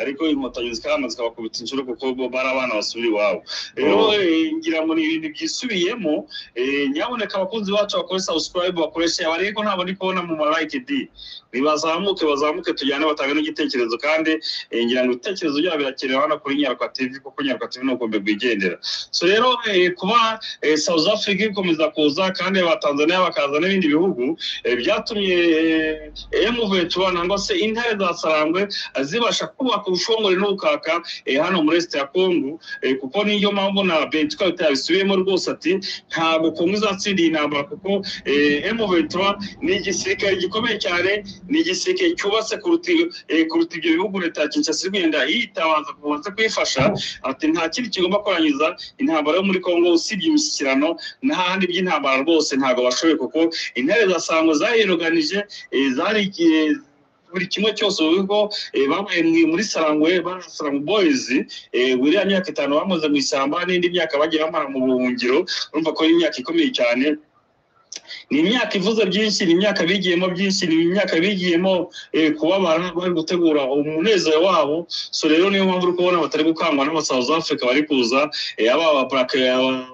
ariko inkotanyi zikabana zikabakubita inshuro kuko bo bari abana basubira iwabo rero Oh. eh, ngira ngo ni ibintu byisubiyemo eh, nyamuneka abakunzi bacu bakore subscribe bakoreshe abareko ntabwo ndi kubona mu ma like di nibazamuke bazamuke tujyane batange n'igitekerezo kandi eh, ngira ngo ibitekerezo byabo birakenewe hano kuri nyaruka tv kuko nyaruka tv ni ukumbi rwigendera so rero eh, kuba eh, south africa ikomeza kuza kandi abatanzaniya bakaza n'ibindi bihugu eh, byatumye eh, emuvetura nangwa se intare za sarangwe eh, zibasha kubaka ubushongore n'ubukaka eh, hano muri esite ya kongo eh, kuko niyo mpamvu na bentuka bitabisubiyemo rwose ati ntabwo kongo izatsinda iyi ntambara kuko emuvetura ni igisirikare gikomeye cyane ni igiseke cyubatse kuruta eh, kuruta ibyo bihugu leta ya kinshasa igenda yitabaza kubanza kuyifasha ati nta kindi kigomba kurangiza intambara yo muri kongo usibye imishyikirano n'ahandi by'intambara rwose ntabwo bashoboye kuko intare za sango zayiroganije eh, zari eh, buri kimwe cyose uvuga ko eh, babaye mu- muri sarangwe barasarangu boys eh, buriya myaka itanu bamaze mu ishyamba n'indi myaka bagiye bamara mu buhungiro urumva ko ari imyaka ikomeye cyane ni imyaka ivuze byinshi ni imyaka bigiyemo byinshi ni imyaka bigiyemo eh, kubabara bari gutegura umunezero wabo so rero niyo mpamvu uri kubona batari gukangwa n'aba South Africa bari kuza eh, aba aba Burkina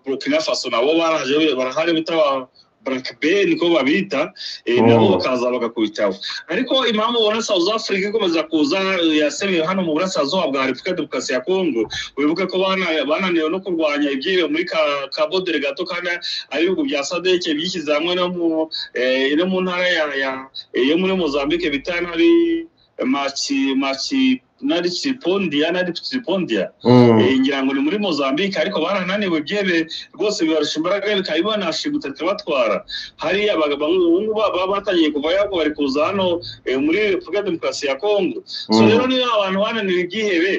Burkina Faso nabo baraje barahari bitaba plakbe niko babita eh, Mm. nabo bakaza bagakubitaho ariko impamvu ubona south africa ikomeza kuza eh, yasebewe hano mu burasirazuba bwa repubulika ya demokarasi ya congo wibuke ko bana- bananiwe no kurwanya ibyibe muri ka- ka bodere gato kandi ari ibihugu bya sadeke byishyize hamwe no mu eh, no mu ntara ya ya- eh, yo muri mozambique bita nari maci maci nari cipondia nari cipondia Mm. Eh, ngira ngo ni muri mozambique ariko barananiwe byebe rwose bibarusha imbaraga bikaba bibanashi gutata batwara hariya abagabo ubu ngubu baba batangiye kuva yabo bari kuza hano eh, muri repubulika ya demokarasi ya congo so Mm. rero niba abantu bananiwe ibyihebe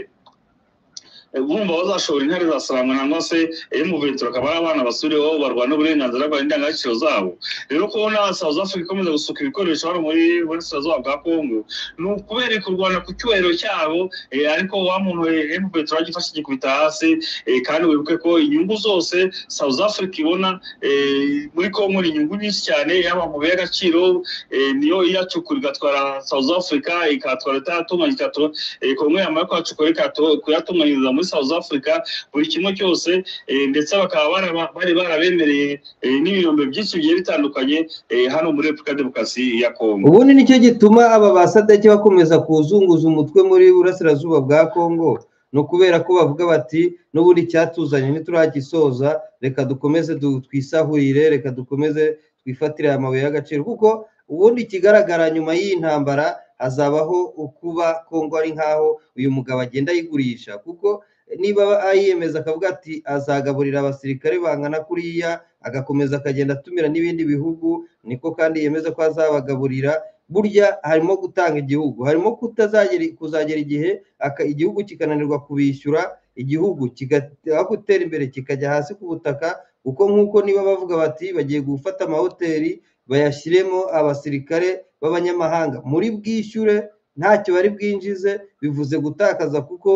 eh, bumva bazashobora intare za sarangwa nangwa se iyo mu bitaro akaba ari abana basubireho barwana uburenganzira bwa indangagaciro zabo rero kubona south africa ikomeza gusuka ibikoresho hano muri burasirazuba bwa congo ni ukubera kurwana ku cyubahiro cyabo eh, ariko wa muntu emu peteroli agifashe igikubita hasi eh, kandi wibuke ko inyungu zose south africa ibona eh, muri congo ni inyungu nyinshi cyane yaba mu bihe agaciro eh, niyo iyacukura igatwara south africa ikatwara itatunganya ikatwara eh, congo yamara kwacukura ikatu- kuyatunganyiriza muri south africa buri kimwe cyose eh, ndetse bakaba baraba- bari barabemereye eh, n'ibirombe byinshi bigiye bitandukanye eh, hano muri repubulika ya demokarasi ya congo ubundi nicyo gituma aba basadeki bakomeza kuzunguza umutwe muri burasirazuba bwa kongo ni ukubera ko bavuga bati n'ubundi icyatuzanye ntituragisoza reka dukomeze du- twisahurire reka dukomeze twifatire aya mabuye y'agaciro kuko ubundi ikigaragara nyuma y'iyi ntambara hazabaho ukuba kongo ari nk'aho uyu mugabo agenda ayigurisha kuko niba ayiyemeza akavuga ati azagaburira abasirikare bangana kuriya agakomeza akagenda atumira n'ibindi bihugu niko kandi yemeza ko azabagaburira burya harimo gutanga igihugu harimo kutazagera kuzagera igihe aka- igihugu kikananirwa kubishyura igihugu kigaha gutera imbere kikajya hasi ku butaka kuko nk'uko niba bavuga bati bagiye gufata amahoteli bayashyiremo abasirikare b'abanyamahanga muri bwishyure ntacyo bari bwinjize bivuze gutakaza kuko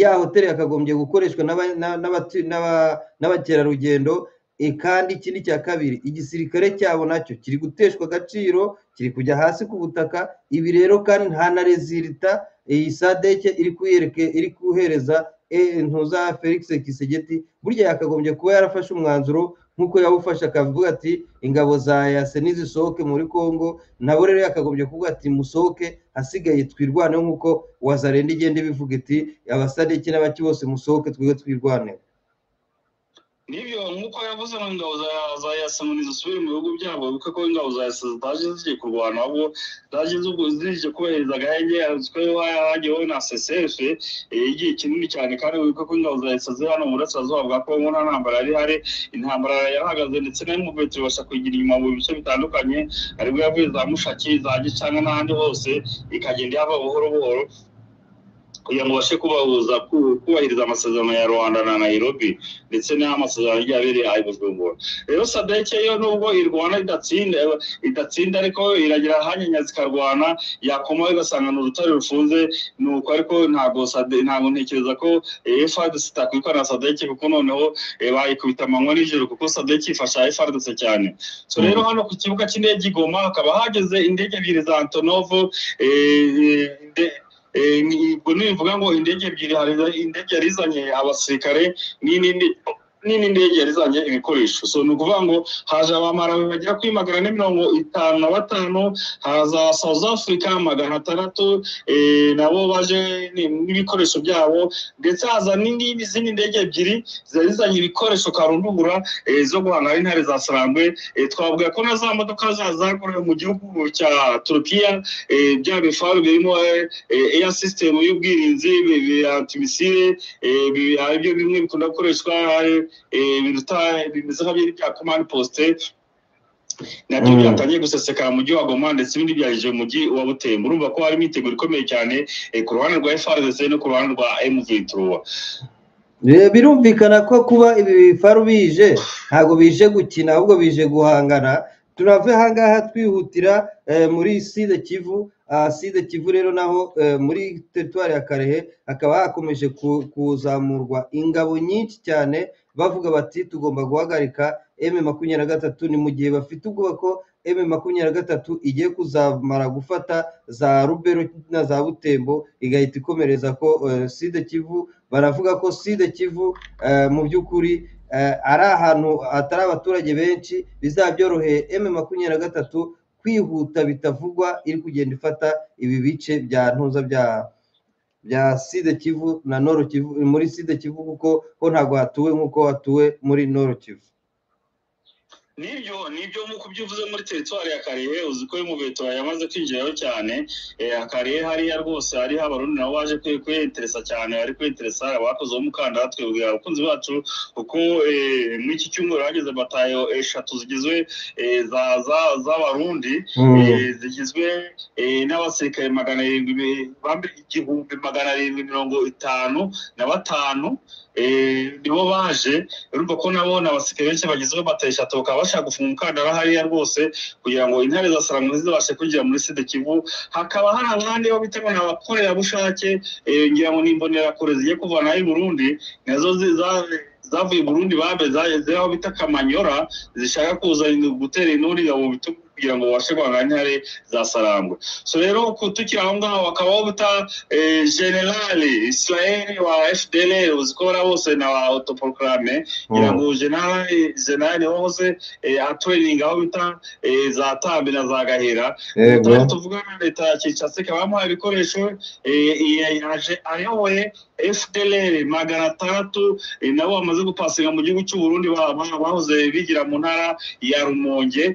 ya hoteli yakagombye gukoreshwa n'aba- na- n'abatu- n'aba- n'abakerarugendo E, kandi ikindi cya kabiri igisirikare cyabo nacyo kiri guteshwa agaciro kiri kujya hasi ku butaka ibi rero kandi nta na rezilita iyi sadeke iri kuyereke iri kuhereza eh, ntuza felix kisegeti burya yakagombye kuba yarafashe umwanzuro nk'uko yawufashe akavuga ati ingabo za yase nizisohoke muri congo nabo rero yakagombye kuvuga ati musohoke hasigaye twirwaneho nk'uko wazarenda igenda ibivuga iti abasadeke n'abaki bose musohoke twebwe twirwaneho nibyo nk'uko yavuze ngo ingabo za za yasamuni zisubire mu bihugu byabo bibuke ko ingabo za yasa zitaje zigiye kurwana ahubwo zaje zubwo zije kubahiriza agahenge azwiho hajyeho na sesefe igihe kinini cyane kandi wibuke ko ingabo za yasa ziri hano mu burasirazuba bwa kongo nta ntambara yari ihari intambara yarahagaze ndetse nayo mu petero ibasha kuyigira inyuma mu bice bitandukanye aribwo yavuye za mushaki za gicanga n'ahandi hose ikagenda ihava buhoro buhoro kugira ngo babashe kubahuza ku- kubahiriza amasezerano ya rwanda na nairobi ndetse n'amasezerano agiye abereye ayo bujumbura rero sadeke yo nubwo irwana idatsinda idatsinda ariko iragira ahanyanya zikarwana yakomaho igasanga ni urutare rufunze ni uko ariko ntabwo Sade- ntabwo ntekereza ko eh, fadc itakwitwa na sadeke kuko noneho eh, bayikubita amanywa nijoro kuko sadeke ifasha fadc cyane so rero hano ku kibuga cy'indege i goma hakaba hageze indege ebyiri za antonovo eh, eh, inde- eh, ni- ubwo nibivuga ngo indege ebyiri hari indege yari izanye abasirikare n'indi nini ndege yari izanye ibikoresho so ni ukuvuga ngo haje abamarawi bagera kuri magana ane mirongo itanu na batanu haza south africa magana atandatu eh, nabo baje ni- n'ibikoresho byabo ndetse haza n'indi- n'izindi ndege ebyiri zari zizanye ibikoresho karundugura eh, zo guhangana n'intare za sarangwe eh, twavuga ko na za modoka za- zakorewe mu gihugu cya turukiya eh, bya bifaru birimo eh, eh, air system y'ubwirinzi bi- bi- antimisile eh, bi- aribyo bimwe bikunda gukoreshwa eh, eh, biruta bimeze nka byari bya command post nabyo Mm. byatangiye gusesekara mu mujyi wa goma ndetse ibindi byaje mu mujyi wa butembo urumva ko hari imyiteguro ikomeye cyane eh, ku ruhande rwa frc no ku ruhande rwa mv3 Bi- birumvikana ko kuba ibi bifaru bije ntabwo bije gukina ahubwo bije guhangana turave ahangaha twihutira eh, muri side kivu ah, side kivu rero naho eh, muri teritwari ya karehe hakaba hakomeje ku- kuzamurwa ingabo nyinshi cyane bavuga bati tugomba guhagarika m makumyabiri na gatatu ni mu gihe bafite ubwoba ko m makumyabiri na gatatu igiye kuzamara gufata za rubero na za butembo igahita ikomereza ko eh, side kivu baravuga ko side kivu eh, mu by'ukuri eh, ari ahantu hatari abaturage benshi bizabyoroheye emu makumyabiri na gatatu kwihuta bitavugwa iri kugenda ifata ibi bice bya ntuza bya bya side kivu na noro kivu muri side kivu kuko ho ntabwo hatuwe nk'uko hatuwe muri noro kivu nibyo nibyo nk'uko ibyo uvuze muri teritwari ya karehe uzi ko mu beto yamaze kwinjirayo cyane karehe hariya rwose hariho abarundi nabo baje kwiyeteresa cyane bari kwiyeteresa abakoze uwo mukandara twebwe abakunzi bacu kuko muri iki cyumweru hageze batayo eshatu zigizwe z'abarundi zigizwe n'abasirikare magana arindwi igihumbi magana arindwi mirongo itanu na batanu nibo baje urumva ko nabo ni abasirikare benshi bagizwe batayo eshatu bakaba bashaka gufunga umukandara hariya rwose kugira ngo intare za saramu zibashe kwinjira muri sida kivu hakaba hari abandi bo bita ngo ni abakorerabushake ngira ngo ni imbonerakure zigiye kuvanaho i burundi nazo zavuye i burundi babe zageze aho bita kamanyora zishaka kuza gutera inturira mu bitugu kugira ngo babashe guhangana n'intare za sarangwe so rero tukiri aho ngaho bakaba bita generale israel wa fdl uzikora bose na wa autoproclame kugira ngo generale generale wahoze atreninga aho bita za tambi na za gahera tutari tuvugana na leta ya kinshasa ikaba yamuhaye ibikoresho ayoboye fdlr magana atandatu nabo bamaze gupasinga mu gihugu cy'uburundi bahoze bigira mu ntara ya rumonge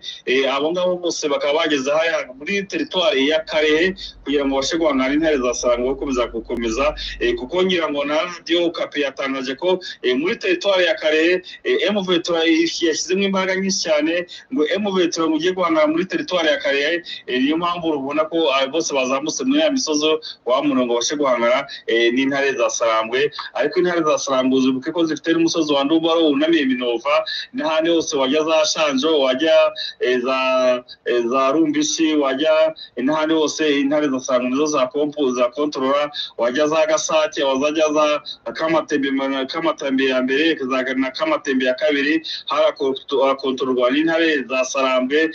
abo ngabo bose bakaba bageze hariya muri teritwari ya karehe kugira ngo babashe guhangana intare za sarangwa bakomeza gukomeza kuko ngira ngo na radiyo kapi yatangaje ko muri teritwari ya karehe emuvetura yashyizemo imbaraga nyinshi cyane ngo emuvetura ngo ujye guhangana muri teritwari ya karehe niyo mpamvu rubona ko bose bazamutse muri ya misozo wa murongo babashe guhangana n'intare za sarangwe ariko intare za sarangwe uzibuke ko zifite n'umusozi wa ndubaro wunamiye minova n'ahandi hose wajya za shanjo wajya za za rumbishi wajya intare hose intare zasanga nizo za pompo za kontorora wajya za gasake wazajya za kamatembe ya mbere na kamatembe ya kabiri harakontororwa n'intare za sarambwe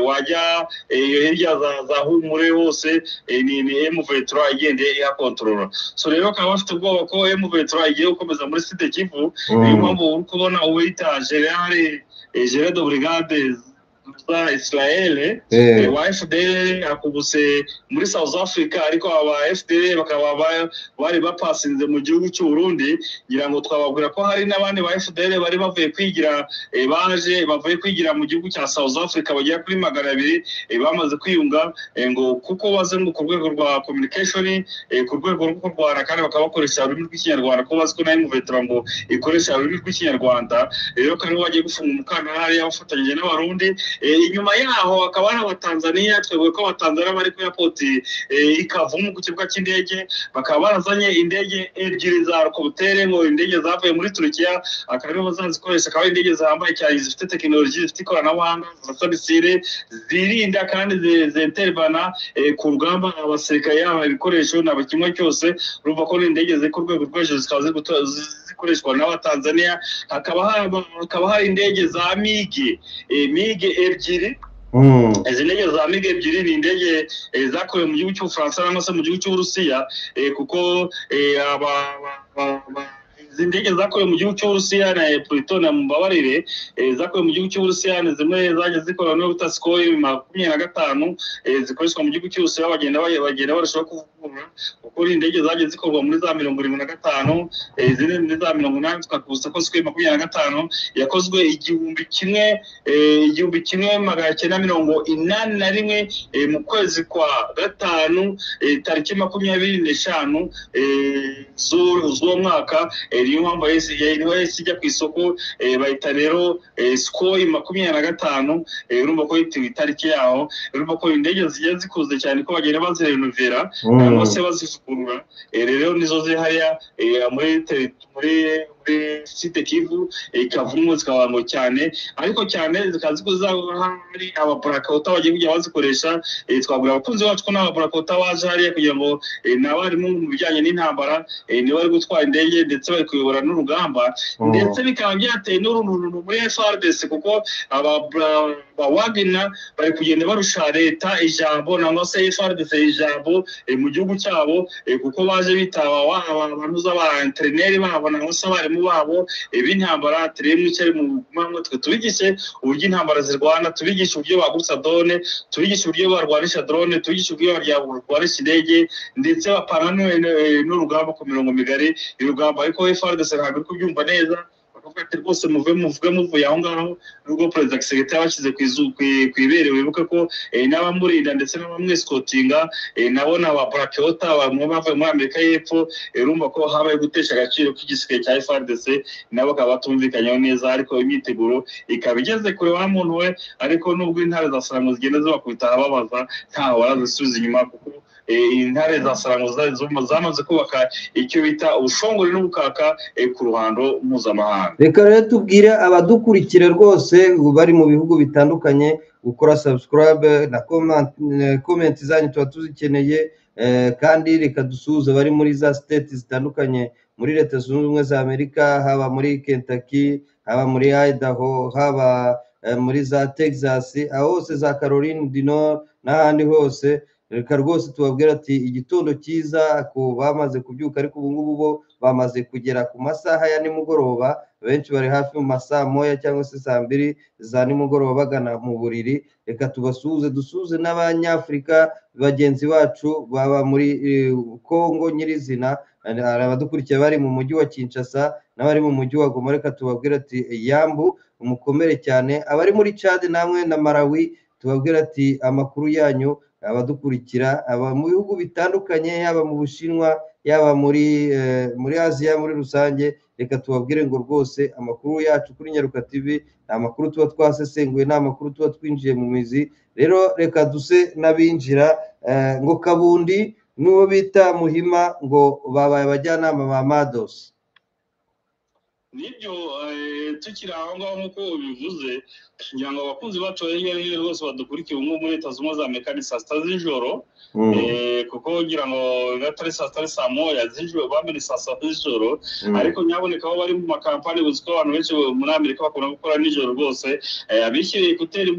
wajya iyo hirya za humure hose ni emu vetura igenda ihakontorora so rero bakaba bafite ubwoba ko emu vetura igiye gukomeza muri site kivu niyo mpamvu uri kubona uwita generale gerard brigade za israel wa fdl akubutse muri south africa ariko aba fdl bakaba bari bapasinze mu gihugu cy'uburundi ngira ngo twababwira ko hari n'abandi ba fdl bari bavuye kwigira baje bavuye kwigira mu gihugu cya south africa bagera kuri magana abiri bamaze kwiyunga ngo kuko ngo ku rwego rwa communication ku rwego rwo kurwana kandi bakaba bakoresha ururimi rw'ikinyarwanda kuko bazi ko nayo muvetera ngo ikoresha ururimi rw'ikinyarwanda rero kandi bagiye gufunga umukandara hariya bafatanyije n'abarundi inyuma yaho hakaba hari abatanzaniya twebwe ko abatanzaniya bari kuri airpoti ikavumu ku kibuga cy'indege bakaba barazanye indege ebyiri za rukobutere ngo indege zavuye muri turukiya akaba bazazikoresha akaba indege zihambaye cyane zifite tekinoloji zifite ikoranabuhanga zirasa misire zirinda kandi zentererana ku rugamba abasirikare yaba ibikoresho ntabwo kimwe cyose urumva ko n'indege ziri ku rwego rwo hejuru zikaba zikoreshwa n'abatanzaniya hakaba hari indege za migi migi ebyiri izi ndege za miga ebyiri ni indege zakorewe mu gihugu cy'ubufaransa cyangwa se mu gihugu cy'uburusiya kuko izi ndege zakorewe mu gihugu cy'uburusiya na plutone na mumbabarire zakorewe mu gihugu cy'uburusiya ni zimwe zaje zikorana n'ubuta sikori makumyabiri na gatanu zikoreshwa mu gihugu cy'uburusiya bagenda bagenda barushaho kuvugurura kuko ni indege zaje zikorwa muri za mirongo irindwi na gatanu izindi muri za mirongo inani tukakubutsa ko sikori makumyabiri na gatanu yakozwe igihumbi kimwe igihumbi kimwe magana cyenda mirongo inani na rimwe mu kwezi kwa gatanu tariki makumyabiri n'eshanu z'uwo mwaka niyo mpamvu niho yahise ijya ku isoko bayita rero sikoyi makumyabiri na gatanu urumva ko yitewe itariki yaho urumva ko indege zigiye zikuze cyane ko bagenda bazirenovera cyangwa se bazivugurura rero nizo ziri hariya muri muri muri site kivu ikavumu zikabango cyane ariko cyane zikazi ko hari abapurakota bagiye kujya bazikoresha twabwira abakunzi bacu ko n'abapurakota baje hariya kugira ngo ni abarimu mu bijyanye n'intambara niba bari gutwara indege ndetse bari kuyobora n'urugamba ndetse bikaba byateye n'uruntu muri frdc kuko abawagina bari kugenda barusha leta ijambo nangwa se frdc ijambo mu gihugu cyabo kuko baje bitaba abantu z'abaenterineri babo nangwa se abarimu abarimu babo b'intambara turebe icyo ari mu mpamvu twe tubigishe uburyo intambara zirwana tubigishe uburyo bagutsa drone tubigishe uburyo barwanisha drone tubigishe uburyo barwanisha indege ndetse bapana n'urugamba ku mirongo migari urugamba ariko FARDC ntabwo iri kubyumva neza bakavuga ati rwose muve muvuge muvuye aho ngaho n'ubwo perezida kisekretari yabashyize ku ibere wibuke ko n'abamurinda ndetse n'abamwesikotinga nabo ni abaparapiyota bamwe bavuye muri amerika y'epfo urumva ko habaye gutesha agaciro k'igisirikare cya frdc nabo bakaba batumvikanyeho neza ariko imyiteguro ikaba igeze kure wa muntu we ariko nubwo intare za saramu zigenda zibakubita ahababaza ntaho barazisubiza inyuma kuko intare za saramu zamaze kubaka icyo bita ubushongore n'ubukaka ku ruhando mpuzamahanga reka rero tubwire abadukurikira rwose bari mu bihugu bitandukanye gukora subscribe na komenti zanyu tuba tuzikeneye kandi reka dusuhuze abari muri za siteti zitandukanye muri leta zunze ubumwe za amerika haba muri kentucky haba muri idaho haba muri za texas aho hose za caroline du nord n'ahandi hose reka rwose tubabwira ati igitondo cyiza ku bamaze kubyuka ariko ubu ngubu bo bamaze kugera ku masaha ya nimugoroba benshi bari hafi mu masaa moya cyangwa se saa mbiri za nimugoroba bagana mu buriri reka tubasuhuze dusuhuze n'abanyafurika bagenzi bacu baba muri kongo nyirizina hari abadukurikiye bari mu mujyi wa kinshasa n'abari mu mujyi wa goma reka tubabwira ati yambu umukomere cyane abari muri cadi namwe na marawi tubabwira ati amakuru yanyu abadukurikira aba mu bihugu bitandukanye yaba mu bushinwa yaba muri muri aziya muri rusange reka tubabwire ngo rwose amakuru yacu kuri nyaruka tv ni amakuru tuba twasesenguye ni amakuru tuba twinjiye mu mizi rero reka duse n'abinjira ngo kabundi n'uwo bita muhima ngo babaye abajyanama ba madosi nibyo tukiri aho ngaho nk'uko bivuze kugira ngo abakunzi bacu hirya no hino rwose badukurikiye ubu muri leta zunze ubumwe za amerika ni saa sita z'ijoro kuko kugira ngo atari saa sita ari saa moya z'ijoro bamwe ni saa sita z'ijoro ariko nyaboneka aho bari mu makampani buzi ko abantu benshi muri amerika bakunda gukora nijoro rwose abishyiriye ekuteri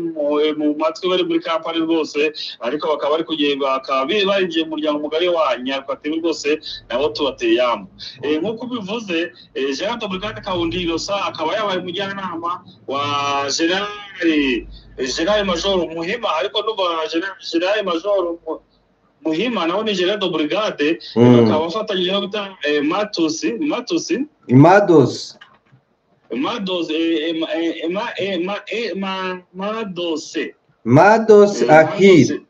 mu matwi bari muri kampani rwose ariko bakaba bari kugenda bakaba barinjiye mu muryango mugari wa nyarwatebe rwose nabo tubateye yambu nk'uko ubivuze jean dobrigade kawundi irosa akaba yabaye umujyanama wa general general major muhima ariko n'ubu general major muhima nawe ni general de brigade bakaba bafatanyije no guta matusi matusi madosi madosi madosi madosi akiri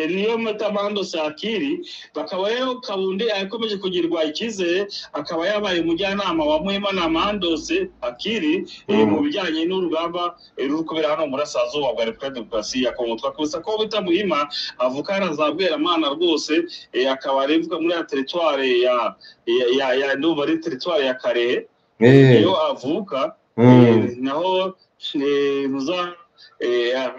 niyo mutamando sakiri bakaba rero kabundi akomeje kugirwa icyizere akaba yabaye umujyanama wa muhima na mandose akiri mu bijyanye n'urugamba ruri kubera hano mu burasirazuba bwa repubulika demokarasi ya kongo twakubuza ko bita muhima avuka yarazabweramana rwose akaba arebwa muri ya teritwari ya ya ya ndumva ari teritwari ya karehe iyo avuka naho muza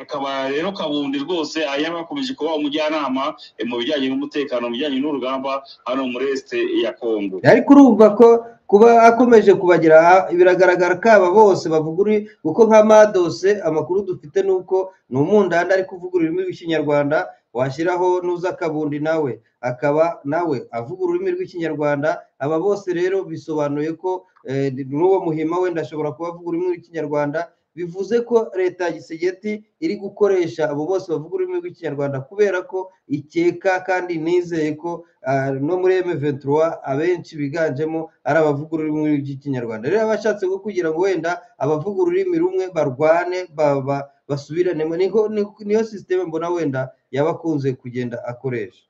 akaba rero kabundi rwose yaba akomeje kuba umujyanama mu bijyanye n'umutekano mu bijyanye n'urugamba hano muri esite ya kongo ariko urumva ko kuba akomeje kubagera biragaragara ko aba bose bavuguri kuko nka madose amakuru dufite ni uko ni umundanda ari kuvuga ururimi rw'ikinyarwanda washyiraho nuza kabundi nawe akaba nawe avuga ururimi rw'ikinyarwanda aba bose rero bisobanuye ko n'uwo muhima wenda ashobora kuba avuga ururimi rw'ikinyarwanda bivuze ko leta ya gisegeti iri gukoresha abo bose bavuga ururimi rw'ikinyarwanda kubera ko ikeka kandi nizeye ko no muri emeventura abenshi biganjemo ari abavuga ururimi rw'ikinyarwanda rero abashatse ko kugira ngo wenda abavuga ururimi rumwe barwane basubiranemo niyo sisiteme mbona wenda yaba akunze kugenda akoresha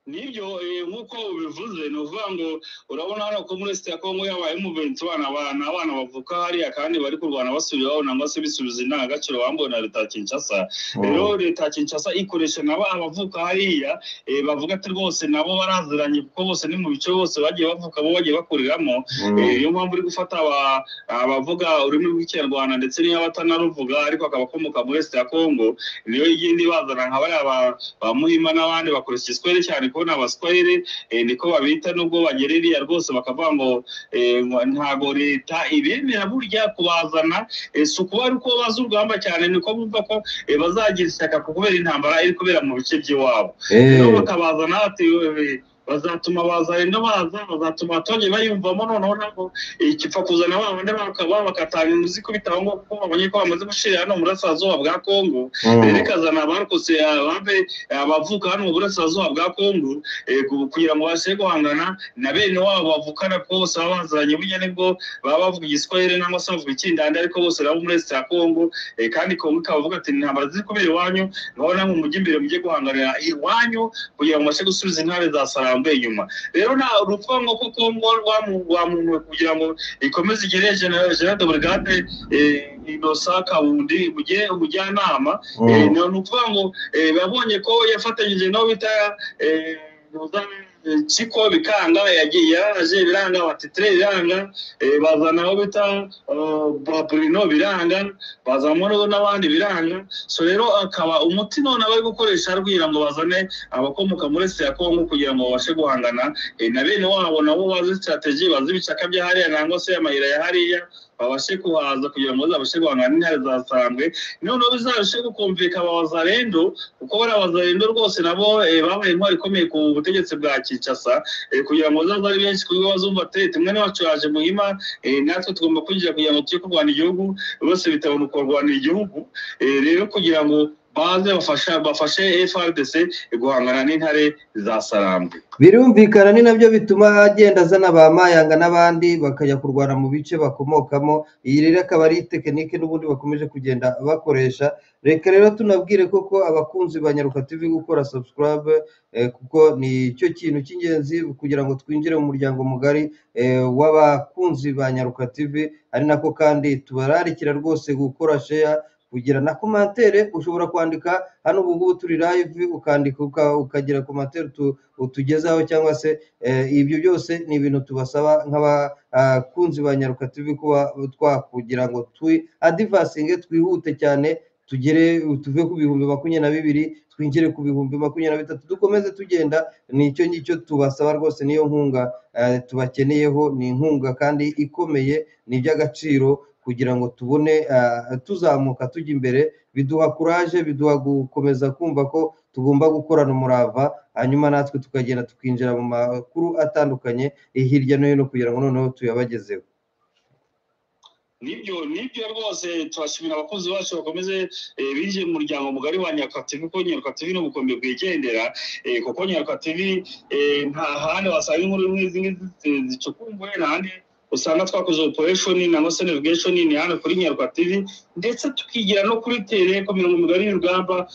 nibyo nk'uko ubivuze ni ukuvuga ngo urabona hano ko muri sita kongo yabaye umuventu abana abana bavuka hariya kandi bari kurwana basubiraho nangwa se bisubiza indangagaciro bambuwe na leta ya kinshasa rero leta ya kinshasa ikoresha nabo abavuka hariya bavuga ati rwose nabo baraziranye kuko bose ni mu bice bose bagiye bavuka bo bagiye bakuriramo niyo mpamvu uri gufata abavuga ururimi rw'ikinyarwanda ndetse n'iyo batanaruvuga ariko akaba akomoka muri sita kongo niyo igenda ibazana nka bariya ba muhima n'abandi bakoresha igiswere cyane kubona abaswahili niko babita nubwo bagera iriya rwose bakavuga ngo ntabwo leta ibemera burya kubazana si ukuba ari uko bazi urugamba cyane niko bumva ko bazagira ishyaka kubera intambara iri kubera mu bice by'iwabo bakabazana bazatuma bazarenda baza bazatuma abaturage bayiyumvamo noneho ntabwo ikipfa kuzana ba bandi bakaba bakatanga imizi ikubita aho ngaho kuko babonye ko bamaze gushira hano mu burasirazuba bwa kongo rero ikazana abarokotse abave abavuka hano mu burasirazuba bwa kongo eh, ku- kugira ngo babashe guhangana na bene wabo bavukana ko bose baba bazanye burya nibwo baba bavuga igiswahili cyangwa se bavuga ikindandi ariko bose baba muri leta ya kongo eh, kandi kongo ikaba ivuga ati intambara ziri kubera iwanyu ngaho namwe mujye imbere mujye guhanganira iwanyu kugira ngo mubashe gusubiza intwari zasarambuye inyuma rero nta urupfu nk'uko kongo rwamu- rwamunuwe kugira ngo ikomeze igere jenerali de brigade inosa kabundi mujye umujyanama Eh, ni ukuvuga ngo eh, babonye ko yafatanyije n'abo bita eh, Kiko Bikanga yagiye yaraje biranga batitre biranga eh, bazana abo bita eh, Bruno biranga bazamura n'abandi biranga so rero akaba umuti none bari gukoresha rwira ngo bazane abakomoka muri Est ya Congo kugira ngo babashe guhangana eh, na bene wabo nabo bazi strategy bazi ibicaka bya hariya nangwa se amahira ya hariya babashe kuhaza kugira ngo bazabashe guhangana n'intare zasambwe noneho bizarusheho kumvikana abazarendo kuko bari abazarendo rwose nabo eh, babaye intwari ikomeye ku butegetsi bwa kinshasa eh, kugira ngo bazaze ari benshi ku bigo bazumva tete mwana wacu yaje muhima eh, natwe tugomba kwinjira kugira ngo tujye kurwana igihugu bose bitabona kurwanira igihugu eh, rero kugira ngo baze bafasha bafashe frdc guhangana n'intare za sarambwe birumvikana ni nabyo bituma agenda azana ba mayanga n'abandi bakajya kurwana mu bice bakomokamo iyi rero akaba ari tekinike n'ubundi bakomeje kugenda bakoresha reka rero tunabwire koko abakunzi ba nyaruka tv gukora subscribe eh, kuko ni cyo kintu cy'ingenzi kugira ngo twinjire mu muryango mugari eh, w'abakunzi ba nyaruka tv ari nako kandi tubararikira rwose gukora share kugira na komantere ushobora kwandika hano ubu ngubu turi live ukandika uka- ukagira komantere tu, utugezaho cyangwa se eh, ibyo byose ni ibintu tubasaba nk'abakunzi ba nyaruka tv kuba twakugira ngo twi adivasinge twihute cyane tugere tuve ku bihumbi makumyabiri na bibiri twinjire ku bihumbi makumyabiri na bitatu dukomeze tugenda ni icyo ngicyo tubasaba rwose niyo nkunga eh, tubakeneyeho ni inkunga kandi ikomeye ni iby'agaciro kugira ngo tubone eh, tuzamuka tujya imbere biduha kuraje biduha gukomeza kumva ko tugomba gukorana umurava hanyuma natwe tukagenda tukinjira mu makuru atandukanye eh, hirya no hino kugira ngo noneho tuyabagezeho nibyo nibyo rwose turashimira abakunzi bacu bakomeze eh, binjiye mu muryango mugari wa nyakativi kuko nyakativi ni ubukombe bwigendera eh, kuko nyakativi nta handi wasanga inkuru nk'izi ngizi zi- zicukumbuye nta handi usanga twakoze operation nangwa se navigation ni hano kuri nyakativi ndetse tukigira no kuri tere ku mirongo migari y'urugamba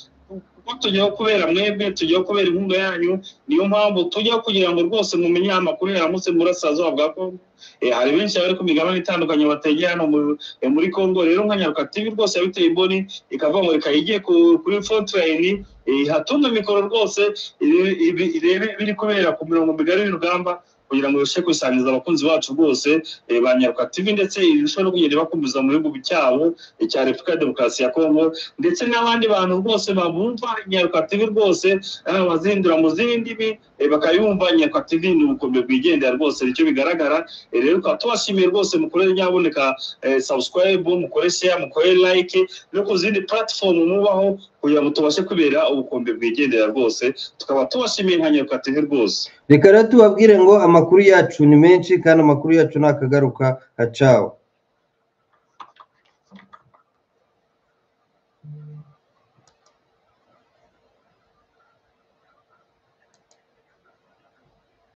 kuko tujyaho kubera mwebwe tujyaho kubera inkunga yanyu niyo mpamvu tujyaho kugira ngo rwose mumenye amakuru yaramutse mu burasirazuba bwa kongo Eh, hari benshi bari ku migabane itandukanye bategeye hano mu eh, muri Congo rero nka Nyaruka TV rwose yabiteye imboni ikavuga ngo reka yige ku- kuri Fortline hatunga mikoro rwose ire- ibi- irebe biri kubera ku mirongo migari y'urugamba kugira ngo ibashe kubisangiza abakunzi bacu rwose eh, ba Nyaruka TV ndetse irushaho no kugenda bakumbuza mu bihugu byabo eh, cya Repubulika ya Demokarasi ya Congo ndetse n'abandi bantu rwose babumva Nyaruka TV rwose eh, bazindura mu zindi ndimi eh, bakayumva Nyaruka TV ni ubukombe bwigendera rwose nicyo bigaragara Eh, rero tukaba tubashimiye rwose mukorere nyaboneka eh, subscribe mukore share mukore like no ku zindi platform mubaho kugira ngo tubashe kubera ubukombe bwigendera rwose tukaba tubashimiye nka nyaruka tv rwose reka rero tubabwire ngo amakuru yacu ni menshi kandi amakuru yacu ni akagaruka hacawe